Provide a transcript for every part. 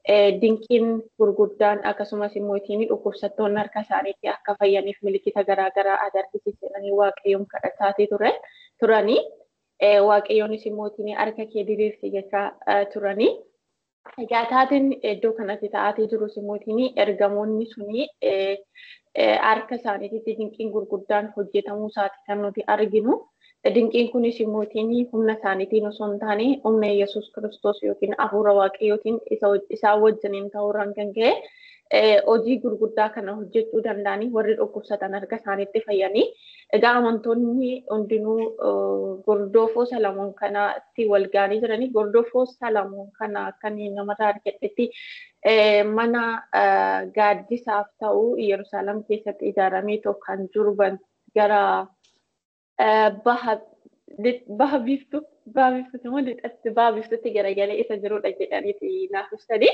dinqiin gurguddaan akkasumas immoo dhukkubsattoonni harka isaaniitti akka fayyaniif milikkita garaagaraa agarsiisanii waaqayyoon kadhataatii ture turanii waaqayyoonis immoo harka kee diriirsi jechaa turanii. Egaa taateen iddoo kanatti ta'aatii jirus immoo ergamoonni suni harka isaaniitti dinqiin gurguddaan hojjetamuu isaati kan nuti arginu. Dinqiin kunis immoo humna isaaniitiin osoo hin taane humna Yesuus Kiristoos yookiin hafuura waaqayyootiin isaan wajjiniin ta'uurraan kan ka'e hojii gurguddaa kana hojjechuu danda'anii warri dhukkubsatan harka isaaniitti fayyanii egaa amantoonni hundinuu gordoofoo Salamoon kanatti wal ga'anii jiranii gordoofoo Salamoon kana akka namarraa argadhetti mana gaaddisaaf ta'u Yerusaalem keessatti ijaaramee kan jiru gara baha biiftuu baha biiftuutti immoo lixatti baha biiftuutti garagalee isa jirudha jedhaniiti naaf ibsanii.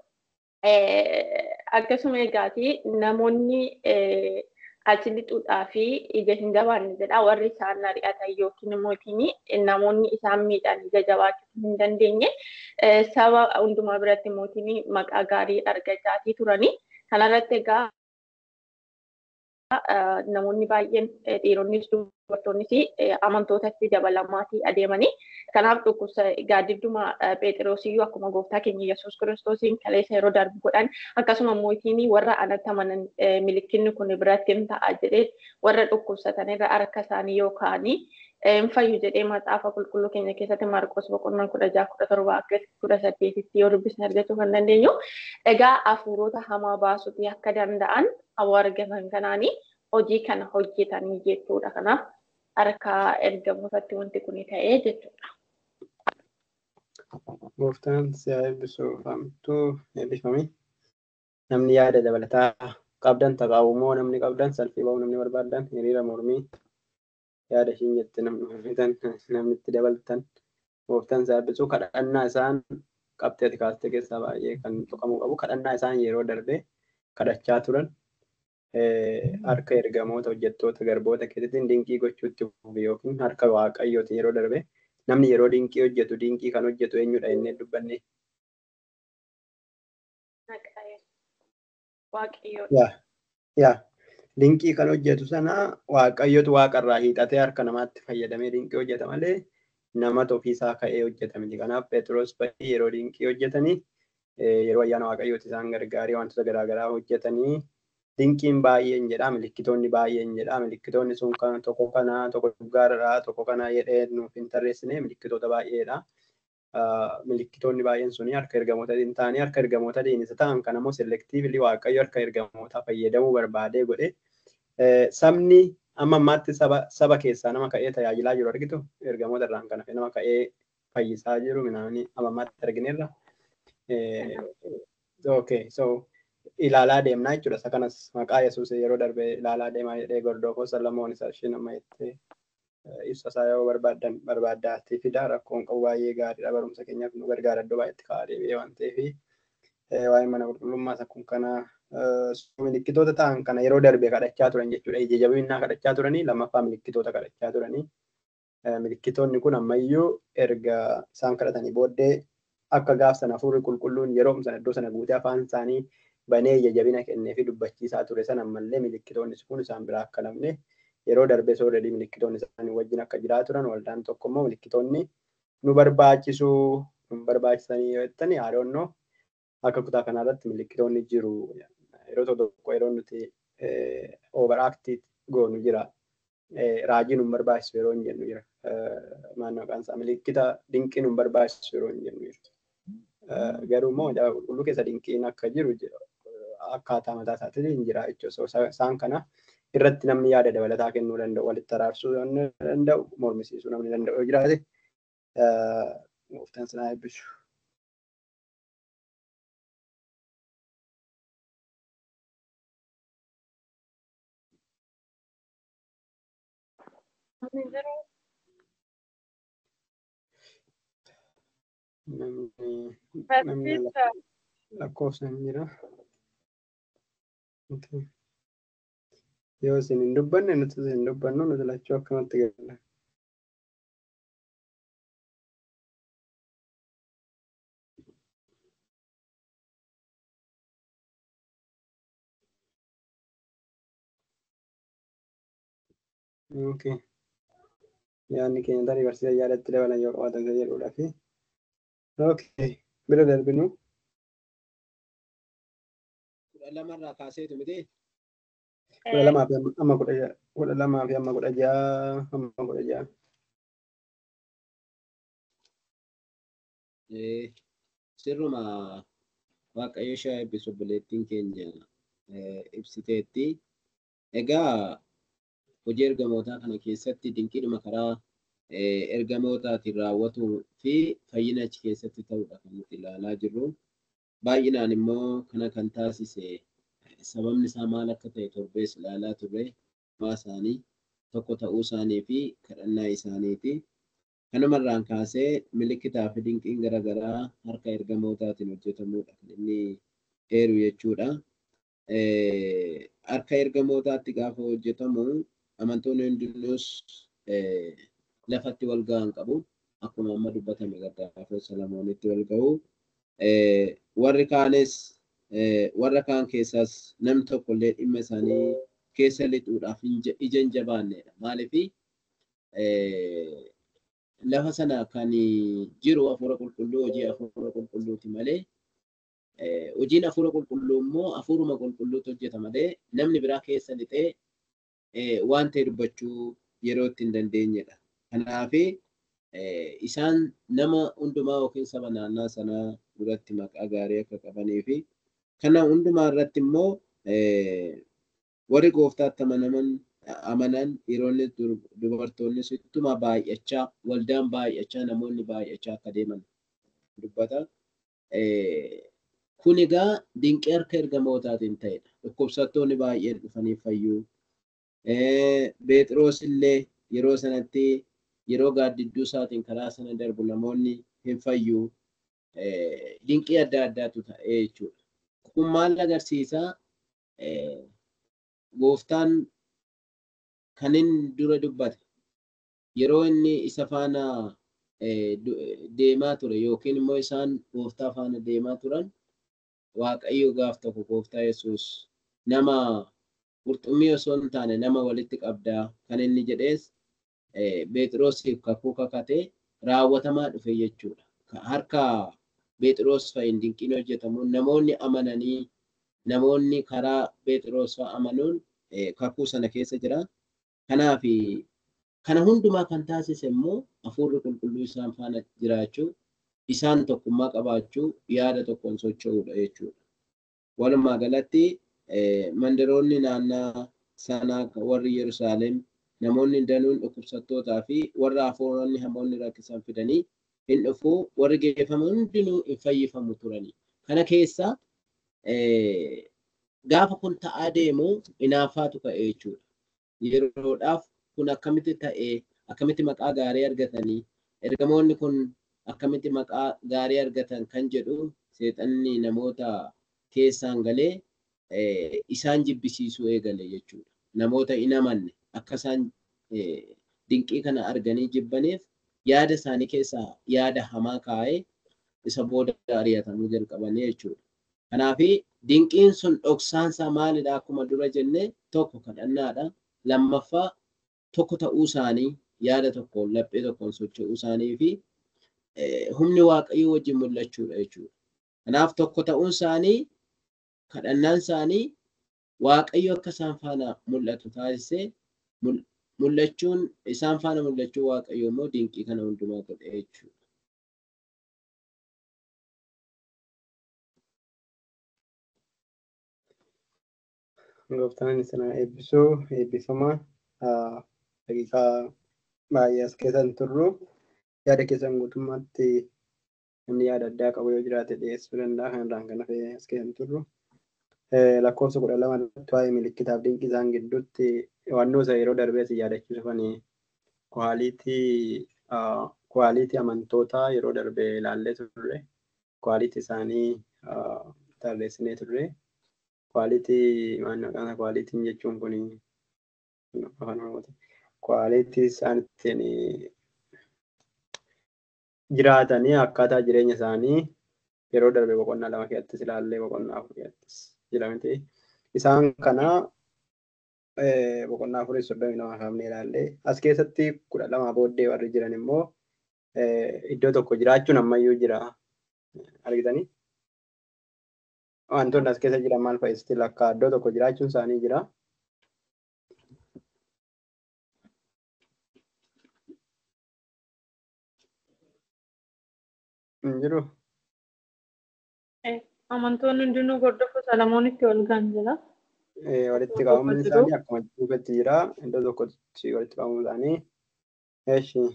Akkasuma egaati namoonni achi lixuudhaa fi ija hin gabaanne jedha warri isaan ari'atan yookiin immoo namoonni isaan miidhan ija jabaachuu hin dandeenye saba hundumaa biratti immoo maqaa gaarii argachaa turanii. Kanarratti egaa namoonni baay'een dhiironnis dubartoonnis amantootatti dabalamaatii adeemanii kanaaf dhukkubsa gaaddiduma Phexrosiyyuu akkuma gooftaa keenya Yesuus Kiristoosiin kaleessa yeroo darbu godhan akkasuma mootiin warra anatti amanan milikinni kun biratti hin ta'a jedhee warra dhukkubsatan irra harka isaanii yookaan hin fayyu jedhee maxaafa qulqulluu keenya keessatti Maarqos boqonnaa kudha jaha kudha torba akka kudha saddeetitti yoo dubbisne argachuu kan dandeenyu. Egaa hafuurota hamaa baasuutii akka danda'an hawaa argatan kanaanii hojii kana hojjetanii jechuudha. Kanaaf harka ergamootatti wanti kun ta'ee jechuudha. Gooftaan si'a eebbisuu famtuu eebbifame. Namni yaada dabalataa qabdan taqaawumoo namni qabdan salphii ba'uu namni barbaadan hiriira mormii yaada ishiin jette namni mormitan namni itti dabaltan gooftaan si'a eebbisuu kadhannaa isaan qabxee ati kaastee keessaa baay'ee kan tuqamuu qabu kadhannaa isaan yeroo darbee kadhachaa turan harka ergamoota hojjettoota garboota keessatti dinqii gochuutti yookiin harka waaqayyooti yeroo darbe namni yeroo dinqii hojjetu dinqii kan hojjetu eenyudha jennee dubbanne. Yaa dinqii kan hojjetu sana waaqayyotu waaqarraa hiixatee harka namaatti fayyadamee dinqii hojjeta malee namatu ofiisaa ka'ee hojjeta miti. Kanaaf Phexros baay'ee yeroo dinqii hojjetanii yeroo ayyaana waaqayyooti isaan gargaaree wantoota garaagaraa hojjetanii dinqiin baay'een jedha milikkitoonni baay'een jedha milikkitoonni sun kan tokko kana tokko gaariidha tokko kana jedhee nuuf hin tarreessine milikkitoota baay'eedha. Milikkitoonni baay'een suni harka ergamootatiin ta'anii harka ergamootatiin isa ta'an kan ammoo selektiivli waaqayyo harka ergamootaa fayyadamuu barbaadee godhe sabni amma ammaatti saba keessaa nama ka'ee tajaajilaa jiru argitu ergamoota irraan kan hafe nama ka'ee fayyisaa jiru minaamni amma ammaatti argineerra. Okay, so ilaalaa deemnaa jechuudha. Isa kanas maqaa Yesuus yeroo darbe ilaalaa deemaa jedhee gordoofoo Salamoon isa isheen amma jettee ibsa isaa yoo barbaadan barbaaddaatti fida rakkoon qabu baay'ee gaariidha. Barumsa keenyaaf nu gargaara iddoo baay'eetti kaa'aa deebi'ee waan ta'eef waa'ee mana qulqullummaa akkuma kana milikkitoota ta'an kana yeroo darbe kadhachaa turan jechuudha. Ija jabinnaa kadhachaa turanii lammaffaa milikkitoota kadhachaa turanii. Milikkitoonni kun ammayyuu erga isaan kadhatanii booddee akka gaaf sana hafuurri qulqulluun yeroo sana iddoo sana guutee afaan isaanii banee ija jabina kennee fi dubbachiisaa ture sana ammallee milikkitoonni kun isaan biraa akka namne yeroo darbee soorredii milikkitoonni isaanii wajjin akka jiraa turan waldaan tokko immoo milikkitoonni nu barbaachisuu nu barbaachisanii yoo jettani yaadoonnoo akka kutaa kanarratti milikkitoonni jiru yeroo tokko tokko yeroo nuti overaaktii goonu jira raajii nu barbaachisu yeroo hin jennu jira maal maqaan isaa milikkita dinqii nu barbaachisu yeroo hin jennu jira. garuu immoo qulqulluu keessa dinqiin akka jiru akkaataa mataa isaatiin hin jira jechuudha. Isaan kana irratti namni yaada dabalataa kennuu danda'u, walitti araarsuu danda'u, mormisiisuu namni danda'u yoo jiraate gooftaan sinaa eebbisu. namni lakkoofsa hin jira. Yoo isin hin dubbanne nuti hin dubbannu nuti lachuu akkamatti galla. Okay. Yaadni keenya tarii barsiisa yaadatti dabalan yoo qabaatan isa jedhudha fi. Okay. Bira darbinu. kudha lamarraa kaaseetu miti Kudha lamaa fi amma kudha ja'a. Kudha lamaa fi amma kudha ja'a. Amma kudha ja'a. Eh, sirruma waaqayyo ishee eebbisu obboleettiin keenya eh, ibsiteetti. Egaa hojii ergamootaa kana keessatti dinqiidhuma karaa eh, ergamootaatiin raawwatuu fi fayyina achi keessatti ta'udha kan nuti ilaalaa jirru. Baay'inaan immoo kana kan taasise eh, sababni isaa maal akka ta'e torbees ilaalaa turre maa isaanii tokko ta'uu isaanii fi kadhannaa isaaniiti. Kanumarraan kaasee milikitaa fi dinqiin garaagaraa harka ergamootaatiin hojjetamuudha kan inni eeru jechuudha. Eh, Harka ergamootaatti gaafa hojjetamu amantoonni hundinuus eh, lafatti wal ga'an qabu. Akkuma amma dubbatame gaafa Salamoonitti wal ga'u. Eh, Warri kaanis eh, warra kaan keessaas namni tokko illee dhimma isaanii keessa lixuudhaaf hin ja- ija hin jabaannedha. Maaliifi eh, lafa sana kan jiru hafuura qulqulluu hojii hafuura qulqulluuti malee eh, hojiin hafuura qulqulluu immoo hafuuruma qulqulluutu hojjeta malee namni biraa keessa lixee eh, waan ta'e dubbachuu yeroo itti hin dandeenyedha. Kanaafi eh, isaan nama hundumaa yookiin saba naannaa sanaa duratti maqaa gaarii akka qabanii fi kana hundumaa irratti immoo eh, warri gooftaatti amanaman amanan dhiironni dur- dubartoonnis ittuma baay'achaa waldaan baay'achaa namoonni baay'achaa akka deeman dubbata. Eh, Kun egaa dinqii harka ergamootaatiin ta'edha. Dhukkubsattoonni baay'een dhufanii fayyuu. Eh, Beexiroos illee yeroo sanatti yeroo gaaddidduu isaatiin karaa sana darbu namoonni hin fayyuu. Eh, Dinqii adda addaatu ta'ee jechuudha. Kun maal agarsiisaa? Eh, Gooftaan kan inni dura dubbate yeroo inni isa faana eh, du- deemaa ture yookiin immoo isaan gooftaa faana deemaa turan waaqayyo gaaf tokko gooftaa yesus nama qurxummii osoo hin taane nama walitti qabdaa kan inni jedhees eh, Beexiroosiif kakuu kakatee raawwatamaa dhufe jechuudha. Ka- Harka Beexiroos fa'iin dinqiin hojjetamu namoonni amananii namoonni karaa Beexiroos fa'a amanuun eh, kakuu sana keessa jira. Kanaaf kana hundumaa kan taasise immoo hafuurri qulqulluu isaan faana jiraachuu isaan tokkummaa qabaachuu yaada tokkoon socho'uudha jechuudha. Walumaa galatti eh, mandaroonni naannaa sanaa warri Yerusaalem namoonni danuun dhukkubsattootaa fi warra hafuuronni hamoonni rakkisan fidanii hin dhufuu warri geeffaman hundinuu hin fayyifamu turani. Kana keessa eh, gaafa kun ta'aa deemu inaaffaatu ka'e jechuudha. Yeroodhaaf kun akkamitti ta'ee akkamitti maqaa gaarii argatanii ergamoonni kun akkamitti maqaa gaarii argatan kan jedhu seexanni namoota keessaan galee eh, isaan jibbisiisuu eegale jechuudha. Namoota hin amanne akka isaan eh, dinqii kana arganii jibbaniif yaada isaanii keessaa yaada hamaa kaa'ee isa booda ari'atamuu jalqabanii jechuudha. Kanaafi dinqiin sun dhoksaansaa maalidha akkuma dura jenne tokko kadhannaadha. Lammaffaa tokko ta'uu isaanii yaada tokkoon laphee tokkoon socho'uu isaanii fi eh, humni waaqayyoo wajjin mul'achuudha jechuudha. Kanaaf tokko ta'uun isaanii kadhannaan isaanii waaqayyo akka isaan faana mul'atu taasisee mul- mul'achuun isaan faana mul'achuu waaqayyo immoo dinqii kana hundumaa godhe jechuudha. Gooftaan sana eebbisuu eebbifamaa daqiiqaa baay'ee as keessa hin turru yaada keessan guutummaatti namni yaada addaa qabu yoo jiraate dhiyeessuu danda'a kan irraan kan hafe as keessa hin turru. Lakkoofsa kudha lama irratti waa'ee milikkitaaf dinqii isaan gidduutti hubannoo isa yeroo darbee si yaadachiisu kan kwaaliitii kwaaliitii amantootaa yeroo darbee ilaallee turre kwaaliitii isaanii tarreessinee turre. kwaalitii maal maqaan kwaalitiin jechuun kun afaan oromooti. Kwaalitii isaan ittiin jiraatanii akkaataa jireenya isaanii yeroo darbe boqonnaa lama keessattis ilaallee boqonnaa afur keessattis jedhamte isaan kana boqonnaa afurii soddomii lama kaafnee ilaallee as keessatti kudha lamaa booddee warri jiran immoo iddoo tokko jiraachuun ammayyuu jira argitanii wantoonni as keessa jiran maal fa'i still akka iddoo tokko jiraachuun isaanii jira. Hin jiru. Amantoonni hundinuu hordofuu Salamoonitti wal ga'an jira. Walitti qabamni isaanii akkuma duubatti jira. Iddoo tokkotti walitti qabamuu isaanii. Eeshi.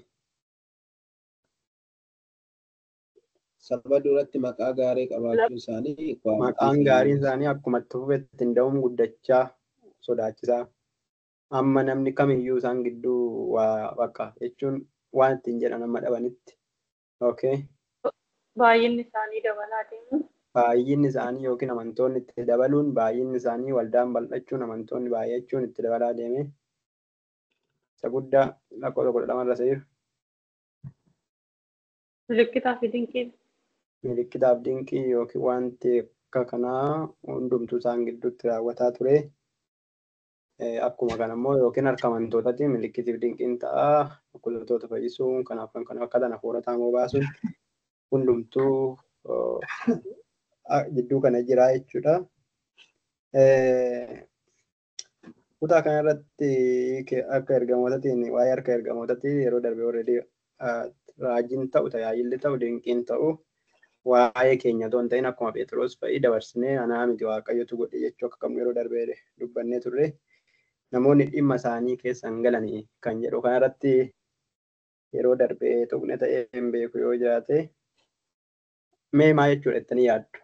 Saba duratti maqaa gaarii qabaachuu isaanii. Maqaan gaariin isaanii akkuma tuufetti hin da'uun guddachaa sodaachisaa. Amma namni kamiyyuu isaan gidduu waa bakka jechuun waan ittiin jedhan amma dhabanitti. Okay. Baay'inni isaanii dabalaa deemu. Baay'inni isaanii yookiin amantoonni itti dabaluun baay'inni isaanii waldaan bal'achuun amantoonni baay'achuun itti dabalaa deeme. Isa guddaa lakkoofsa kudha lamarra seeru. Milikkitaa fi dinqiin. Milikkitaaf dinqii yookiin wanti akka kanaa hundumtuu isaan gidduutti raawwataa ture. Akkuma kana immoo yookiin harka amantootaatiin milikkitiif dinqiin ta'a. Dhukkubsattoota fayyisuun kanaaf kan kana akka kana hafuura taamoo baasuun hundumtuu gidduu kana jira jechuudha. Kutaa kana irratti akka ergamootaatiin waa'ee harka ergamootaatiin yeroo darbe already raajiin ta'u tajaajilli ta'u dinqiin ta'u waa'ee keenya otoo hin ta'in akkuma Phexros fa'i dabarsinee anaa miti waaqayyotu godhe jechuu akka qabnu yeroo darbe dubbannee turre namoonni dhimma isaanii keessa hin galanii kan jedhu kanarratti yeroo darbee tuqne ta'ee hin beeku yoo jiraate mee maa jechuudha jettanii yaaddu?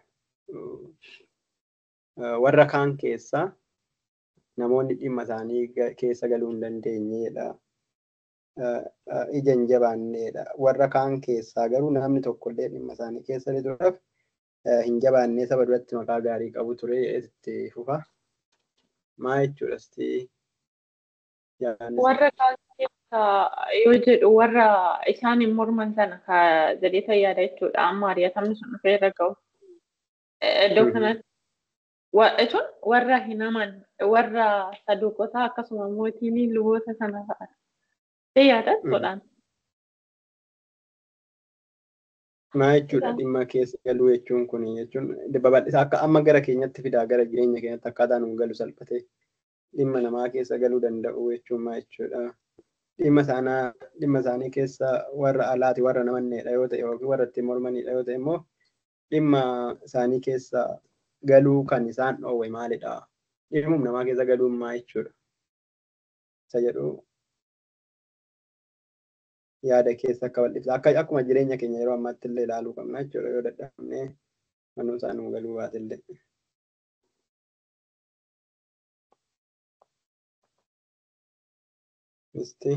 Warra kaan keessa namoonni dhimma isaanii keessa galuu hin dandeenyedha. Ija hin jabaanneedha. Warra kaan keessaa garuu namni tokkollee dhimma isaanii keessa lixuudhaaf hin jabaannee saba duratti maqaa gaarii qabu ture itti fufa. Maa jechuudha sitti Warra kaan keessa yoo jedhu warra isaan hin morman sana ka jedhee yaada jechuudha. Amma ari'atamni sun dhufee irra ga'u. Iddoo kanatti jechuun warra hin aman warra saduuqotaa akkasuma mootiin luboota sana fa'a. Yaada godhaan. Maa jechuudha dhimma keessa galuu jechuun kun jechuun babal'isaa akka amma gara keenyatti fidaa gara jireenya keenyatti akkaataa nuun galu salphatee dhimma namaa keessa galuu danda'u jechuun maa jechuudha. Dhimma isaanaa dhimma isaanii keessa warra alaati warra namanneedha yoo ta'e yookiin warra ittiin mormanidha yoo ta'e immoo dhimma isaanii keessa galuu kan isaan dhoowwe maalidha? Dhimma namaa keessa galuun maa jechuudha? Isa jedhu yaada keessa akka bal'ifta. Akka akkuma jireenya keenya yeroo ammaatti illee ilaaluu qabna jechuudha yoo dadhabnee manuu isaa nuu galuu baate illee. Misti.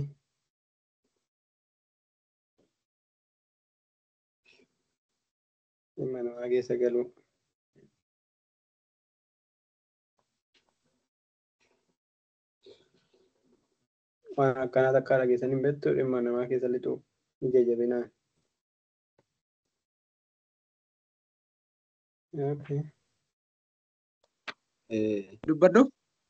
Dhimma namaa keessa galuu. waan akkanaa takka dhageessan hin beektu dhimma namaa keessa lixu ija jabinaan. Dubbadhu.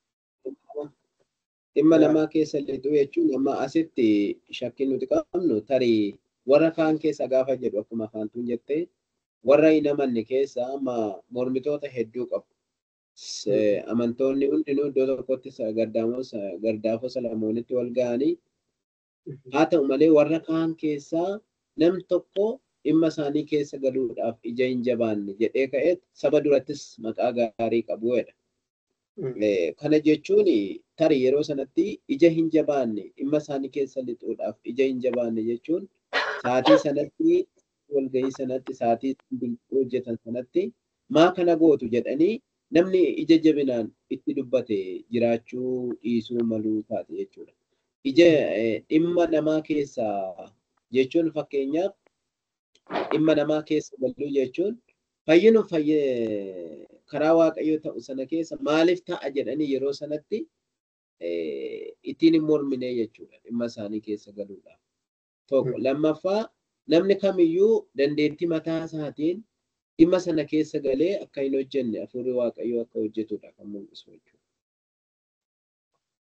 Dhimma namaa keessa lixu jechuun amma asitti shakkiin nuti qabnu tarii warra kaan keessa gaafa jedhu akkuma afaantuun jettee warra hin amanne keessa amma mormitoota hedduu qabu. amantoonni hundinuu iddoo tokkotti gardaafoo salamoonitti wal ga'anii haa ta'u malee warra kaan keessaa nam tokko dhimma isaanii keessa galuudhaaf ija hin jabaanne jedhee ka'ee saba durattis maqaa gaarii qabuudha. Kana jechuun tarii yeroo sanatti ija hin jabaanne dhimma isaanii keessa lixuudhaaf ija hin jabaanne jechuun saatii sanatti walgahii sanatti saatii hojjetan sanatti maa kana gootu jedhanii namni ija jabinaan itti dubbate jiraachuu dhiisuu maluu taate jechuudha. Ija dhimma namaa keessa jechuun fakkeenyaaf dhimma namaa keessa galuu jechuun fayyinu karaa waaqayyoo ta'u sana keessa maaliif ta'a jedhanii yeroo sanatti ittiin hin mormine jechuudha dhimma isaanii keessa galuudhaaf. Tokko lammaffaa namni kamiyyuu dandeettii mataa isaatiin dhimma sana keessa galee akka hin hojjenne hafuurri waaqayyoo akka hojjetudha kan mul'isu jechuudha.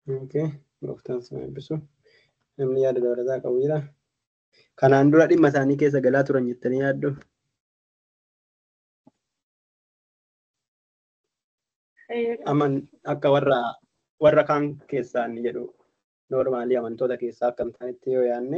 Okay, gooftaan sana eebbisu. Namni yaada dabalataa qabu jira. Kanaan dura dhimma isaanii keessa galaa turan jettanii yaaddu? Aman akka warra warra kaan keessaa inni jedhu noormaalii amantoota keessaa akka hin taanetti yoo yaadne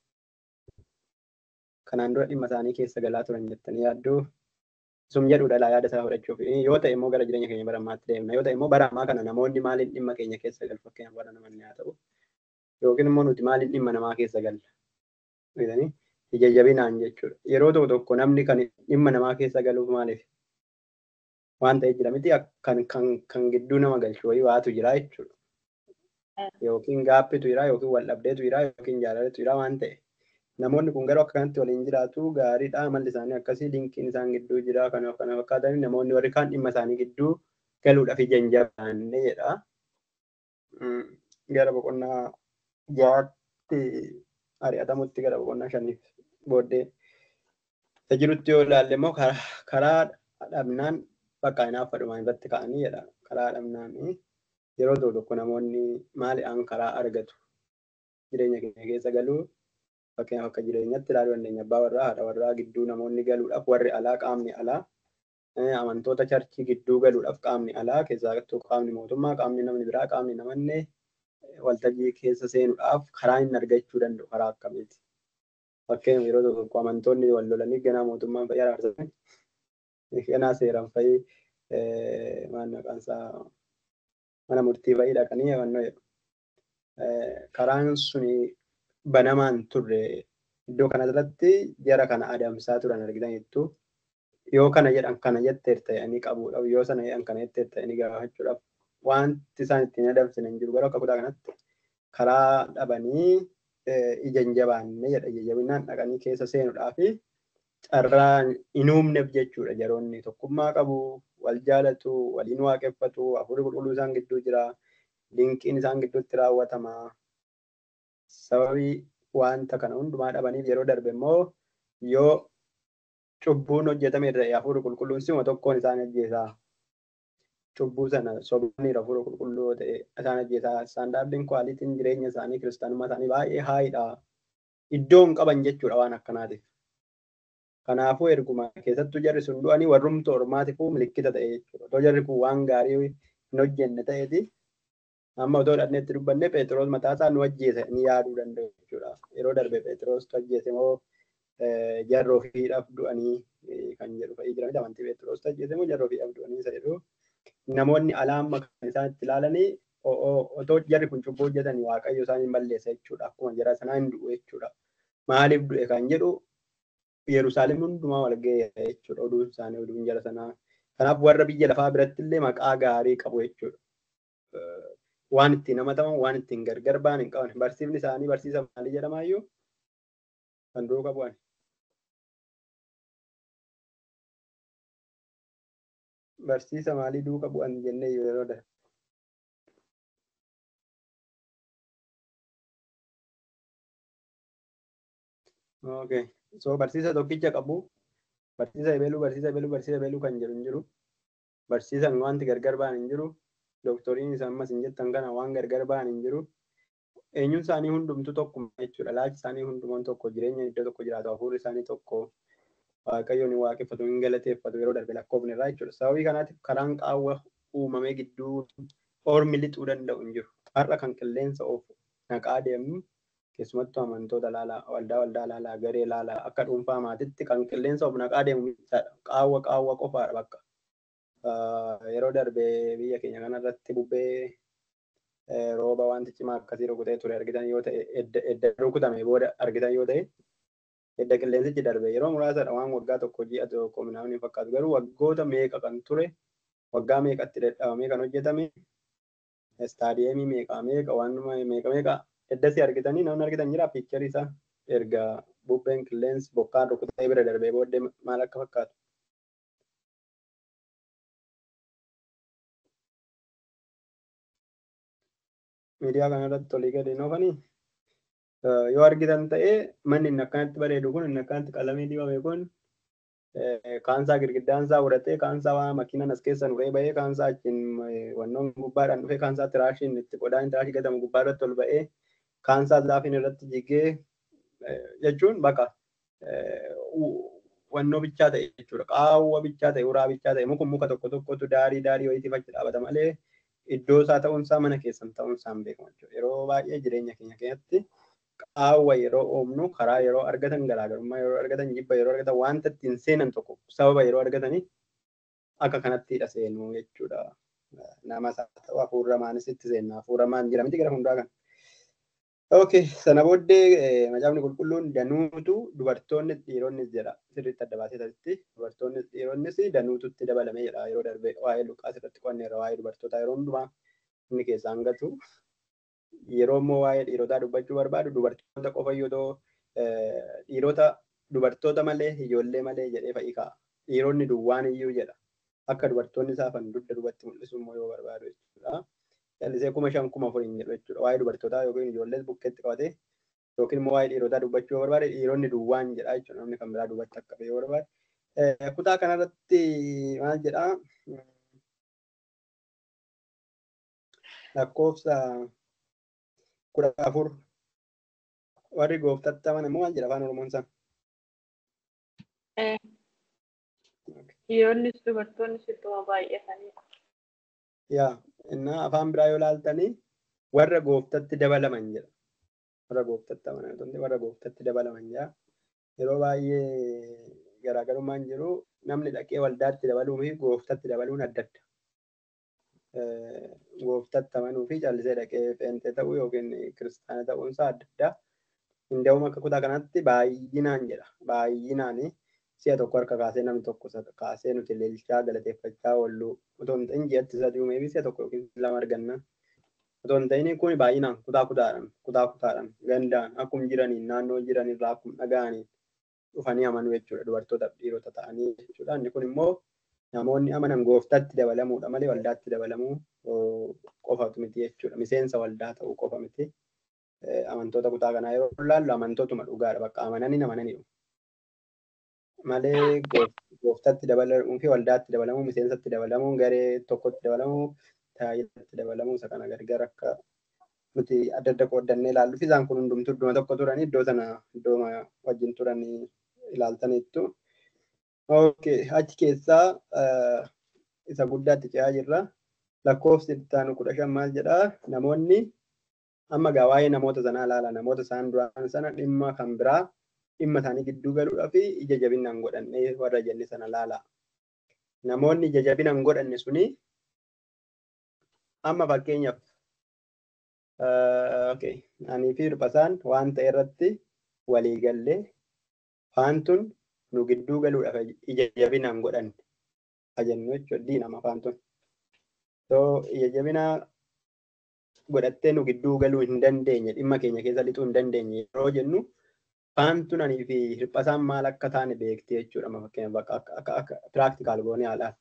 kanaan dura dhimma isaanii keessa galaa turan jettanii yaaddu. Sum jedhudha laa yaada isaa fudhachuuf. Yoo ta'e immoo gara jireenya keenya bara ammaatti deemna. Yoo ta'e immoo bara ammaa kana namoonni maaliin dhimma keenya keessa galu fakkeenyaaf warra namanni haa ta'u. Yookiin immoo nuti maaliin dhimma namaa keessa galla. Beektanii ija jabinaan jechuudha. Yeroo tokko tokko namni kan dhimma namaa keessa galuuf maaliif waan ta'eef jira miti kan kan kan gidduu nama galchu wayii waatu jira jechuudha. Yookiin gaappitu jira yookiin wal dhabdeetu jira yookiin jaalaletu jira waan ta'e. Namoonni kun garuu akka kanatti waliin jiraatu gaariidha. Amalli isaanii akkasii dinqiin isaan gidduu jira. Kanaaf kana fakkaatan namoonni warri kaan dhimma isaanii gidduu galuudhaaf ija hin jabaanne jedha. Gara boqonnaa jaatti ari'atamutti gara boqonnaa shaniif booddee jirutti yoo ilaalle immoo karaa dhabnaan bakka inaaf fadhumaan irratti ka'anii jedha. Karaa dhabnaan yeroo tokko tokko namoonni maaliidhaan karaa argatu jireenya keenya keessa galuu fakkeenyaaf akka jireenyatti ilaaluu dandeenya abbaa warraa haadha warraa gidduu namoonni galuudhaaf warri alaa qaamni alaa amantoota charchii gidduu galuudhaaf qaamni alaa keessattuu qaamni mootummaa qaamni namni biraa qaamni namanne waltajjii keessa seenuudhaaf karaa inni argachuu danda'u karaa akkamiiti. Fakkeenyaaf yeroo tokko amantoonni wal lolanii ganaa mootummaan fayyii araarsan ganaa seeraan fayyii maal maqaan isaa mana murtii fayyii dhaqanii yabannoo jedhu. Karaan suni banamaan turre iddoo kanarratti jara kana adamsaa turan argitan jettu yoo kana jedhan kana jetteer ta'anii qabuudhaaf yoo sana jedhan kana jetteer ta'anii gaafachuudhaaf wanti isaan ittiin adamsan hin jiru garuu akka kutaa kanatti karaa dhabanii ija hin jabaanne jedha ija jabinaan dhaqanii keessa seenuudhaaf carraa hin uumneef jechuudha jaroonni tokkummaa qabu wal jaalatu waliin waaqeffatu hafuurri qulqulluu isaan gidduu jira dinqiin isaan gidduutti raawwatama sababii wanta kana hundumaa dhabaniif yeroo darbe immoo yoo cubbuun hojjetame irra hafuurri qulqulluun sima tokkoon isaan ajjeesaa cubbuu sana sobanii hafuura qulqulluu ta'e isaan ajjeesaa istaandaardiin kwaalitiin jireenya isaanii kiristaanummaa isaanii baay'ee haayidha iddoo hin qaban jechuudha waan akkanaatiif. Kanaafuu erguma keessattuu jarri sun du'anii warrumtu ormaatiifuu milikkita ta'e jechuudha. Otoo jarri kun waan gaarii hin hojjenne ta'eeti amma otoo dhadneetti dubbanne Pheexroos mataasaa nu ajjeese ni yaaduu danda'u jechuudha. Yeroo darbe Pheexroos tu ajjeese moo jarroo fiidhaaf du'anii kan jedhu fa'ii jira. Amantii Pheexroos tu ajjeese moo jarroo fiidhaaf du'anii isa jedhu namoonni alaa amma kan isaan itti ilaalanii otoo jarri kun cubbuu hojjetanii waaqayyo isaan hin balleessa jechuudha. Akkuma jara sanaa hin du'u jechuudha. Maaliif du'e kan jedhu Yerusaalem hundumaa wal ga'e jechuudha oduun isaanii oduun jara sanaa. Kanaaf warra biyya lafaa biratti illee maqaa gaarii qabu jechuudha. Waan ittiin namataman waan ittiin gargar ba'an hin qaban. Barsiifni isaanii barsiisa maalii jedhamaayyuu kan duuka bu'an. Barsiisa maalii duuka bu'an jennee yeroo darbe. Okay. So barsiisa tokkicha qabu. Barsiisa ebeluu, barsiisa ebeluu, barsiisa ebeluu kan jedhu hin jiru. Barsiisan wanti gargar ba'an hin jiru. Dooktoriin isaan ammas hin jettan kana waan gargar ba'an hin jiru. Eenyuun isaanii hundumtu tokkuma jechuudha. Laachi isaanii hundumaan tokko jireenya iddoo tokko jiraatu hafuurri isaanii tokko waaqayyoon hin waaqeffatu hin galateeffatu yeroo darbe lakkoofne irraa jechuudha. Sababii kanaatiif karaan qaawwa uumamee gidduu ormi lixuu danda'u hin jiru. Har'a kan qilleensa oofu naqaa deemnu keessumattuu amantoota laalaa waldaa waldaa laalaa garee laalaa akka dhuunfaa maatitti kan qilleensa of naqaa deemu qaawwa qaawwa qofaadha bakka. Yeroo darbe biyya keenya kanarratti bubbee rooba wanti cimaa akkasii rukutee ture argitan yoo ta'e edda rukutame booda argitan yoo ta'e edda qilleensichi darbe yeroo muraasadha waan waggaa tokko ji'a tokko minaamin fakkaatu garuu waggoota meeqa kan ture waggaa meeqatti dadhabamee kan hojjetame istaadiyeemii meeqa meeqa waan meeqa meeqa eddasi argitanii namni argitan jira piikcharii isaa erga bubbeen qilleensi bokkaan rukutee bira darbee booddee maal akka fakkaatu. Miidiyaa kanarratti olii gadi noofanii yoo argitan ta'ee manni inni akkanatti bareedu kun inni akkanatti qalamii dibame kun kaansaa girgiddaan isaa uratee kaansaa waa makiinan as keessa nuree bahee kaansaa achiin wannoon gubbaadhaan dhufee kaansaa tiraashiin itti qodaan tiraashii gatamu gubbaa irratti ol ba'ee kaansaa zaafiin irratti jigee jechuun bakka wannoo bichaa ta'e jechuudha. Qaawwa bichaa ta'e, uraa bichaa ta'e, muka muka tokko tokkotu daarii daarii wayiitiif achi dhaabata malee iddoo isaa ta'uunsaa mana keessan ta'uunsaa hin beekamu jechuudha. Yeroo baay'ee jireenya keenya keessatti qaawwa yeroo oomnu karaa yeroo argatan garaagarummaa yeroo argatan jibba yeroo argatan wanta ittiin seenan tokko sababa yeroo argatanii akka kanattidha seenu jechuudha. Nama isaa ta'u hafuuramaanis itti seenna. Hafuuramaan jira miti gara hundaa kan. Okay, sana booddee macaafni qulqulluun danuutu dubartoonni dhiironnis jedha. Sirriitti adda baasee taasisti. Dubartoonni dhiironnis danuututti dabalamee jedha. Yeroo darbe waa'ee Luqaas irratti qo'anneerra waa'ee dubartootaa yeroo hundumaa inni keessaan gatu. Yeroo immoo waa'ee dhiirotaa dubbachuu barbaadu dubartoota qofa yoo ta'u dhiirota dubartoota malee ijoollee malee jedhee fa'i ka'a. Dhiironni duwwaan iyyuu jedha. Akka dubartoonni saafan dugda duubatti mul'isu immoo yoo barbaadu jechuudha. callisee kuma shan kuma afuriin jedhu jechuudha. Waa'ee dubartootaa yookiin ijoollee bukkeetti qabatee yookiin immoo waa'ee dhiirotaa dubbachuu yoo barbaade dhiironni duwwaan jedha jechuudha. Namni kan biraa dubbachuu akka yoo barbaade. Kutaa kanarratti maal jedhaa? Lakkoofsa kudha afur warri gooftatti amanan immoo maal jedha afaan Oromoon isaa? Dhiironnis dubartoonnis ittuma baay'atanii. Yaa innaa afaan biraa yoo laaltanii warra gooftatti dabalaman jedha. Warra gooftatti amanan warra gooftatti dabalaman jedha. Yeroo baay'ee garaagarummaan jiru namni dhaqee waldaatti dabaluu fi gooftatti dabaluun adda adda. Gooftatti amanuu fi callisee dhaqee pheenxee ta'uu yookiin kiristaana ta'uunsaa adda adda. Hundaa'uma akka kutaa kanatti baay'inaan jedha. Baay'inaan si'a tokko harka kaasee namni tokko kaasee nuti leelchaa galateeffachaa oollu otoo hin ta'in ji'atti sadii uumee fi si'a tokko yookiin lama arganna. Otoo hin ta'in kun baay'inaan kutaa kutaadhaan kutaa kutaadhaan gandaan akkuma jiraniin naannoo jiran irraa akkuma dhaga'aniin dhufanii amanuu jechuudha dubartoota dhiirota ta'anii jechuudha. Inni kun immoo namoonni amanan gooftatti dabalamuudha malee waldaatti dabalamuu qofatu miti jechuudha. Miseensa waldaa ta'uu qofa miti. Amantoota kutaa kanaa yeroo ilaallu amantootuma dhugaadha bakka amananii amananii malee gooftatti dabalamuu fi waldaatti dabalamuu miseensatti dabalamuu garee tokkotti dabalamuu tajaajilatti dabalamuu isa kana gargar akka nuti adda adda qooddannee ilaallu fi isaan kun hundumtuu iddoo tokko turanii iddoo sana iddoo wajjin turanii ilaaltaniittu. Okay, achi keessaa isa guddaatti ce'aa jirra. Lakkoofsi ittaanu kudha shan maal jedhaa namoonni amma gaa waa'ee namoota sanaa ilaala namoota isaan duraan sana dhimma kan biraa dhimma isaanii gidduu galuudhaa fi ija jabinaan godhannee warra jenne sana laala. Namoonni ija jabinaan godhanne suni amma fakkeenyaaf anii fi hirpasaan waan ta'e irratti walii gallee faantun nu gidduu galuudhaaf ija jabinaan godhanne ajennu jechuudha diinama faantun. So ija jabinaa godhattee nu gidduu galuu hin dandeenye dhimma keenya keessa lixuu hin dandeenye yeroo jennu faantun anii fi hirpasaan maal akka taane beekti jechuudha amma fakkeenyaaf akka akka piraktikaal goonee haalaan.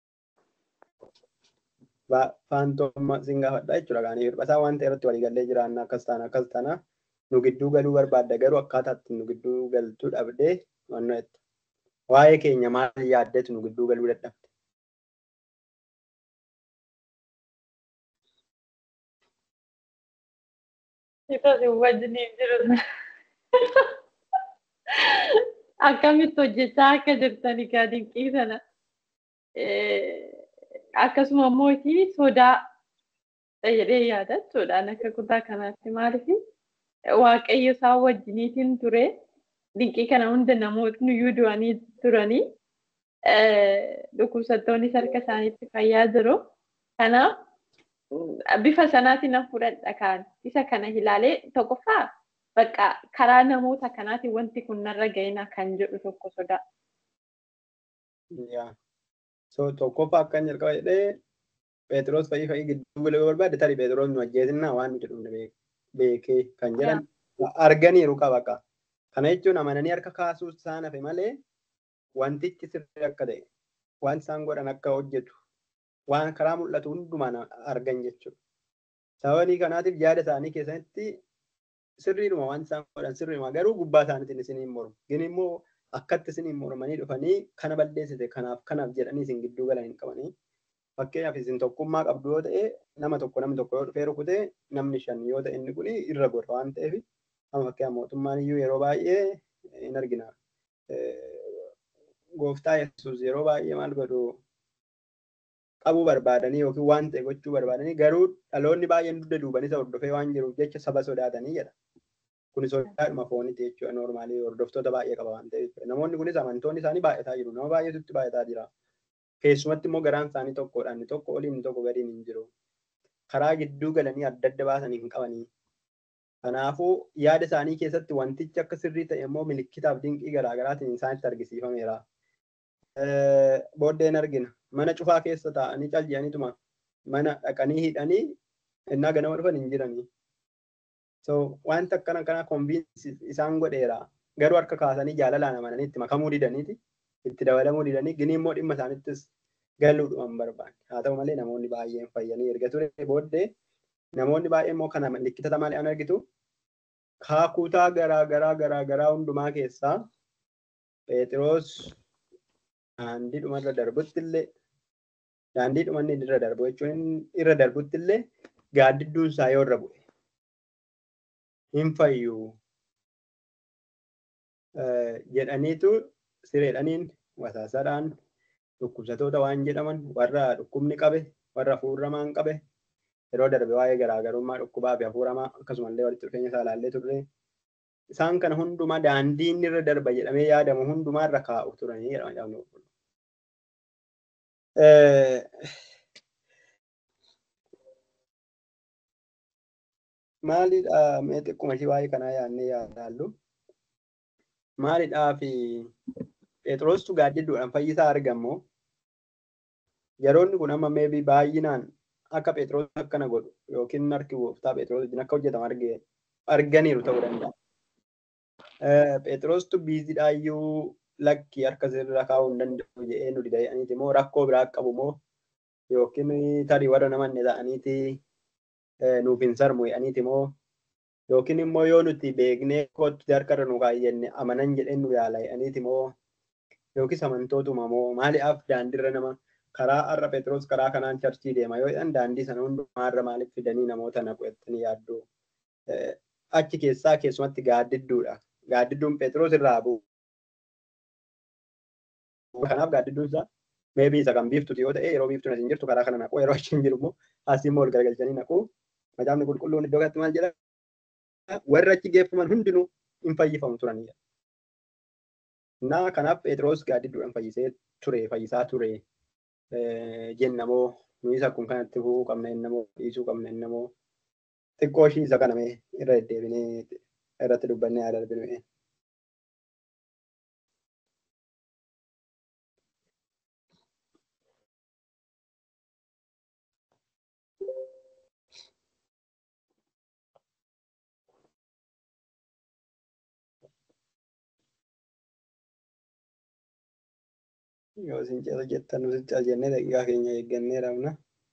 Faantooma sin gaafadha jechuudha gaanii hirpasaa waan ta'e irratti waliigallee jiraanna akkas taana akkas taana nu gidduu galuu barbaadda garuu akkaataa itti nu gidduu galtuu dhabdee wannoo jette. Waa'ee keenya maal yaaddetu nu gidduu galuu dadhabde. Itti wajjiniin jiru. Akkamitti hojjechaa akka jirtan egaa dinqii sana. Akkasuma immoo sodaa jedhee yaada jechuudhaan akka kutaa kanaatti maaliif waaqayyo isaan wajjiniitiin ture dinqii kana hunda namootni iyyuu du'anii turanii dhukkubsattoonni harka isaaniitti fayyaa jiru. Kanaaf bifa sanaatiin nan fudhadha kaan isa kana ilaalee tokkoffaa bakka karaa namoota kanaatiin wanti kun narra ga'ina kan jedhu tokko sodaa. So tokkoffaa akkan jalqaba jedhee Phexros fa'ii fa'ii gidduu galee yoo barbaade tarii Phexros nu ajjeesinnaa waan nu jedhu beekee kan jedhan arganiiru qaba qaba. Kana jechuun amananii harka kaasuu isaan hafe malee wantichi sirrii akka ta'e waan isaan godhan akka hojjetu waan karaa mul'atu hundumaan argan jechuudha. Sababii kanaatiif yaada isaanii keessatti sirriidhuma waan isaan godhan sirriidhuma garuu gubbaa isaaniitiin isiniin mormu. Gini immoo akkatti isiniin mormanii dhufanii kana balleessite kanaaf kanaaf jedhanii isin gidduu galan hin qabanii. Fakkeenyaaf isin tokkummaa qabdu yoo ta'e nama tokko namni tokko yoo dhufee rukute namni shan yoo ta'e inni kun irra gora waan ta'eef amma fakkeenyaaf mootummaan iyyuu yeroo baay'ee hin argina. Gooftaa Yesuus yeroo baay'ee maal godhu qabuu barbaadanii yookiin waan ta'e gochuu barbaadanii garuu dhaloonni baay'een dugda duubanii isa hordofee waan jiruuf jecha saba sodaatanii jedha. Kunis sodaadhuma fooniiti jechuudha noormaalii hordoftoota baay'ee qaba waan ta'eef. Namoonni kunis amantoonni isaanii baay'ataa jiru. Nama baay'eetutti baay'ataa jira. Keessumatti immoo garaan isaanii tokkodha. Inni tokko olii inni tokko gadiin hin jiru. Karaa gidduu galanii adda adda baasanii hin qabanii. Kanaafuu yaada isaanii keessatti wantichi akka sirrii ta'e immoo milikkitaaf dinqii garaagaraatiin isaanitti argisiifameera. Booddeen argina. Mana cufaa keessa taa'anii calji'aniituma mana dhaqanii hidhanii innaa ganama dhufan hin jiranii. So wanta akkana kana konviinsi isaan godheera. Garuu harka kaasanii jaalalaan amananii itti makamuu didaniiti. Itti dabalamuu didanii gini immoo dhimma isaanittis galuudhuman barbaanne. Haa ta'u malee namoonni baay'een fayyanii erga ture booddee namoonni baay'een immoo kana likkitata malee an argitu kaakutaa garaa garaa garaa garaa hundumaa keessaa Phexros daandii dhumarra darbutti illee daandii dhumanni irra darbu jechuun irra darbutti illee gaaddidduun isaa yoo irra bu'e hin fayyuu jedhaniitu sireedhaniin wasaasaadhaan dhukkubsatoota waan jedhaman warra dhukkubni qabe warra hafuuramaan qabe yeroo darbe waa'ee garaagarummaa dhukkubaa fi hafuuramaa akkasumallee walitti dhufeenya isaa ilaallee turre isaan kana hundumaa daandii inni irra darba jedhamee yaadamu hundumaa irra kaa'u turanii jedhama caafni qulqulluu. Maalidha mee xiqquma ishii waa'ee kanaa yaadnee yaadaallu. Maalidhaa fi Phexrostu gaaddidduudhaan fayyisaa argamu. Yeroonni kun amma meebii baay'inaan akka Phexros akkana godhu yookiin harki gooftaa Phexros wajjin akka hojjetamu arganiiru ta'uu danda'a. Phexrostu biizidhaayyuu lakki harka sirra kaa'uu hin danda'u jedhee nu didayaniiti moo rakkoo biraa qabu moo yookiin tarii warra namanne ta'aniiti nuuf hin sarmu jedhaniiti moo yookiin immoo yoo nuti beeknee kootti harkarra nu kaayyenne amanan jedhee nu yaala jedhaniiti moo yookiis amantootuma moo maaliif daandiirra nama karaa har'a Phexros karaa kanaan charchii deema yoo jedhan daandii sana hundumaarra maaliif fidanii namoota naqu jettanii yaaddu. Achi keessaa keessumatti gaaddidduudha. Gaaddidduun Phexros irraa bu'u. Kanaaf gaaddidduun isaa meebii isa kan biiftuti yoo ta'e yeroo biiftuun asiin jirtu karaa kana naqu yeroo achi hin jiru immoo asii immoo ol garagalchanii naqu. Macaafni qulqulluun iddoo kanatti maal jedha? Warri achi geeffaman hundinuu hin fayyifamu turanidha. Naa kanaaf Phexros gaaddidduudhaan fayyisee ture fayyisaa ture jennamoo nuyi isa kun kanatti fufuu qabna jennamoo dhiisuu qabna jennamoo xiqqoo ishii isa kaname irra deddeebinee irratti dubbannee yaada darbinu. Yoo isin ceesa jettan nuti cal jennee daqiiqaa keenya eeggannee rabna.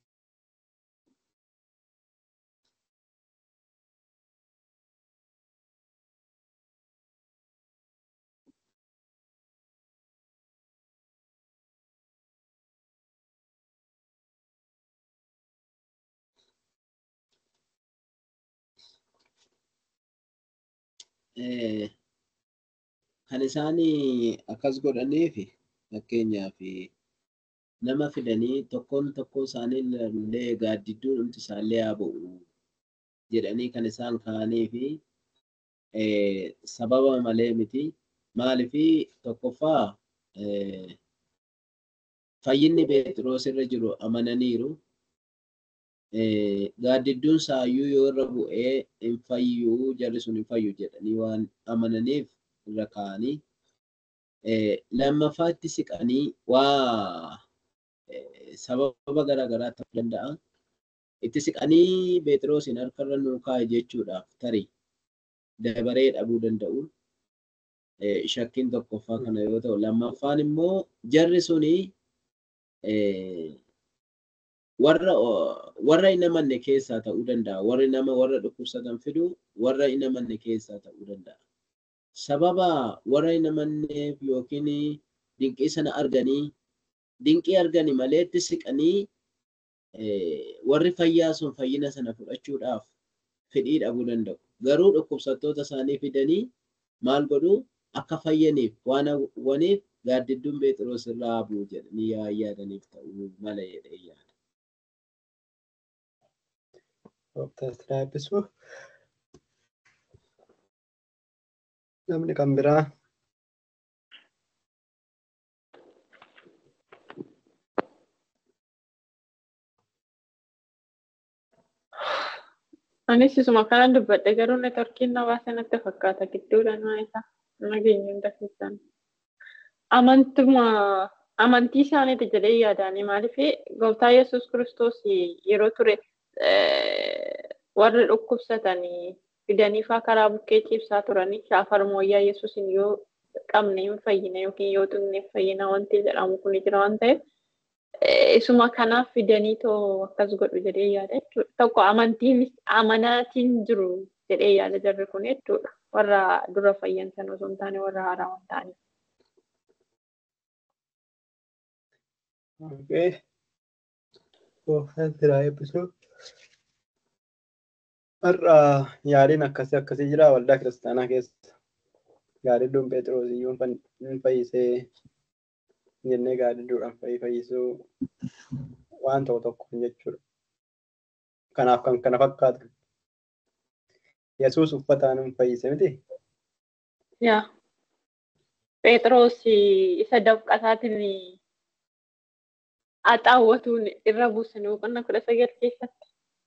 Kan isaan akkas godhaniif fakkeenyaaf nama fidanii tokkoon tokkoo isaanii illee gaaddidduun hundi isaallee haa bu'u jedhanii kan isaan kaa'anii fi sababa malee miti. Maaliif tokkoffaa fayyinni Phexros irra jiru amananiiru. Gaaddidduun isaayyuu yoo irra bu'ee hin fayyuu jarri sun hin fayyu jedhanii waan amananiif irra kaa'anii lammaffaatti siqanii waa sababa garaagaraa ta'uu danda'a. Itti siqanii Phexrosin harkarra nuu kaa'e jechuudhaaf tarii dabaree dhabuu danda'u. Shakkiin tokkoffaa kana yoo ta'u lammaffaan immoo jarri suni warra warra hin amanne keessaa ta'uu danda'a. Warri nama warra dhukkubsatan fidu warra hin amanne keessaa ta'uu danda'a. sababa warra hin amanneef yookiin dinqii sana arganii dinqii argani maleetti siqanii warri fayyaa sun fayyina sana fudhachuudhaaf fedhii dhabuu danda'u. Garuu dhukkubsattoota isaanii fidanii maal godhuu akka fayyaniif waan hawwaniif gaaddidduun Phexros irraa bu'u jedhanii yaa yaadaniif ta'uu mala jedhee yaada. Dooktar Tiraapisuu namni kan biraa Anis isuma kanan dubbadhe garuu neetworkiin nawaa sanatti fakkaata gidduudha naa isaa nageenya hunda keessaan. Amantuma amantii isaaniiti jedhee yaadaani maaliif gooftaa Yesuus Kiristoos yeroo ture warri dhukkubsatanii fidanii faa karaa bukkee ciibsaa turanii shaafar mooyyaa Yesuusin yoo qabne hin fayyina yookiin yoo tuqne hin fayyina wanti jedhamu kun jira waan ta'eef isuma kanaaf fidanii too akkas godhu jedhee yaada jechuudha. Tokko amantiin amanaatiin jiru jedhee yaada jarri kun jechuudha. Warra dura fayyan sana osoo hin taane warra haaraa waan ta'aniif. Okay. Gooftaan siraa eebbisuu. Har'a yaadiin akkasii akkasii jira waldaa kiristaanaa keessa. Gaadidduun Phexros iyyuu hin fayyisee jennee gaadidduudhaan fayyisuu waan ta'u tokko jechuudha. Kanaaf kan kana fakkaatu. Yesuus uffataan hin fayyise miti. Yaa. Phexros isa dafqasaatiin axaawwatuun irra buusan boqonnaa kudha sagal keessatti.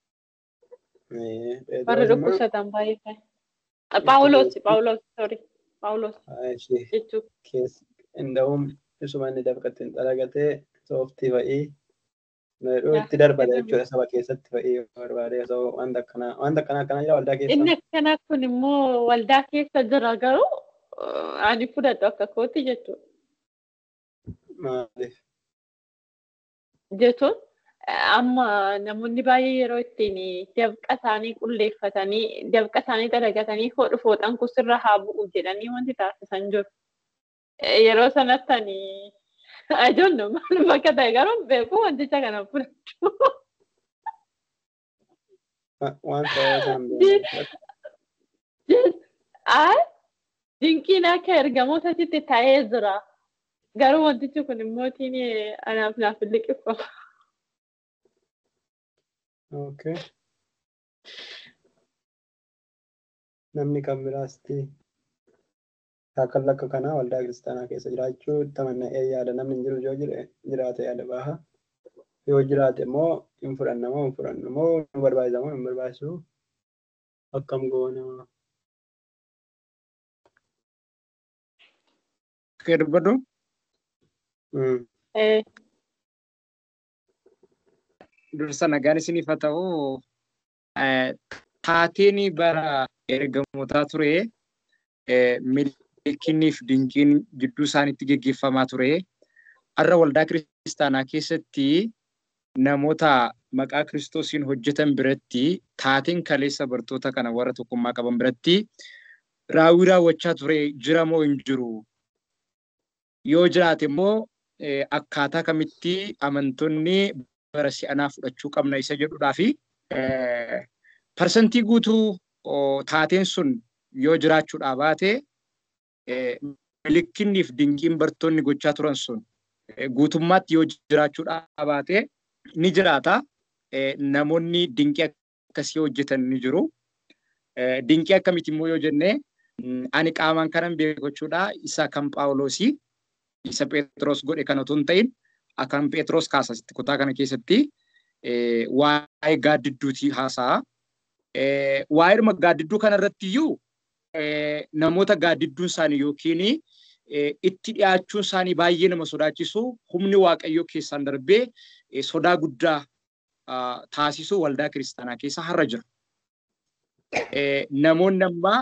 Warri dhukkubsatan baay'ee ta'e. Paawuloos, Paawuloos, sorry. Paawuloos jechuudha. Inda'uun isuma inni dafqatti hin dalagatee sooftii fa'ii itti darbata jechuudha saba keessatti fa'ii barbaadee osoo wanta akkanaa wanta akkanaa akkanaa jira waldaa keessa. Inni akkanaa kun immoo waldaa keessa jira garuu ani fudhadhu akka kooti jechuudha. Maaliif? Jechuun amma namoonni baay'ee yeroo ittiin dabqa isaanii qulleeffatanii dabqa isaanii dalagatanii hodhu fooxan kusirra haa bu'u jedhanii wanti taasisan jiru. Yeroo sanatti ani ajoollu maal bakka ta'e garuu beeku wanticha kana fudhachuu. Waan ta'eef Dinqiin akka ergamootatti ta'ee jira. Garuu wantichi kun immoo anaaf naaf liqifama. Okay. Namni kan biraasti shaakala akka kanaa waldaa kiristaanaa keessa jiraachuu tamanna'ee yaada namni hin jiru yoo jiraate yaada baha. Yoo jiraate immoo hin fudhanna moo hin fudhannu moo nu barbaachisa moo hin barbaachisu akkam goona. Kee dubbadhu? Dursa nagaan isiniif haa ta'u taateen bara ergamootaa ture milkiiniif dinqiin jidduu isaaniitti geggeeffamaa ture. Har'a waldaa kiristaanaa keessatti namoota maqaa kiristoosiin hojjetan biratti taateen kaleessa bartoota kana warra tokkummaa qaban biratti raawwii raawwachaa ture jira moo hin jiru? Yoo jiraate immoo akkaataa kamitti amantoonni bara si'anaa fudhachuu qabna isa jedhudhaa fi parsantii guutuu taateen sun yoo jiraachuudhaa baate milkiiniif dinqiin bartoonni gochaa turan sun guutummaatti yoo jiraachuudhaa baate ni jiraata. Namoonni dinqii akkasii hojjetan ni jiru. Dinqii akkamitti immoo yoo jenne ani qaamaan kanan beekachuudha isa kan Phaawulosii isa Phexros godhe kan otoo hin ta'in akkan Phexros kaasasitti kutaa kana keessatti waa'ee gaaddidduutii haasa'a. Waa'ee gaaddidduu kana irratti iyyuu namoota gaaddidduun isaanii yookiin itti dhiyaachuun isaanii baay'ee nama sodaachisu humni waaqayyoo keessaan darbee sodaa guddaa taasisuu waldaa kiristaanaa keessa har'a jira. Namoonni ammaa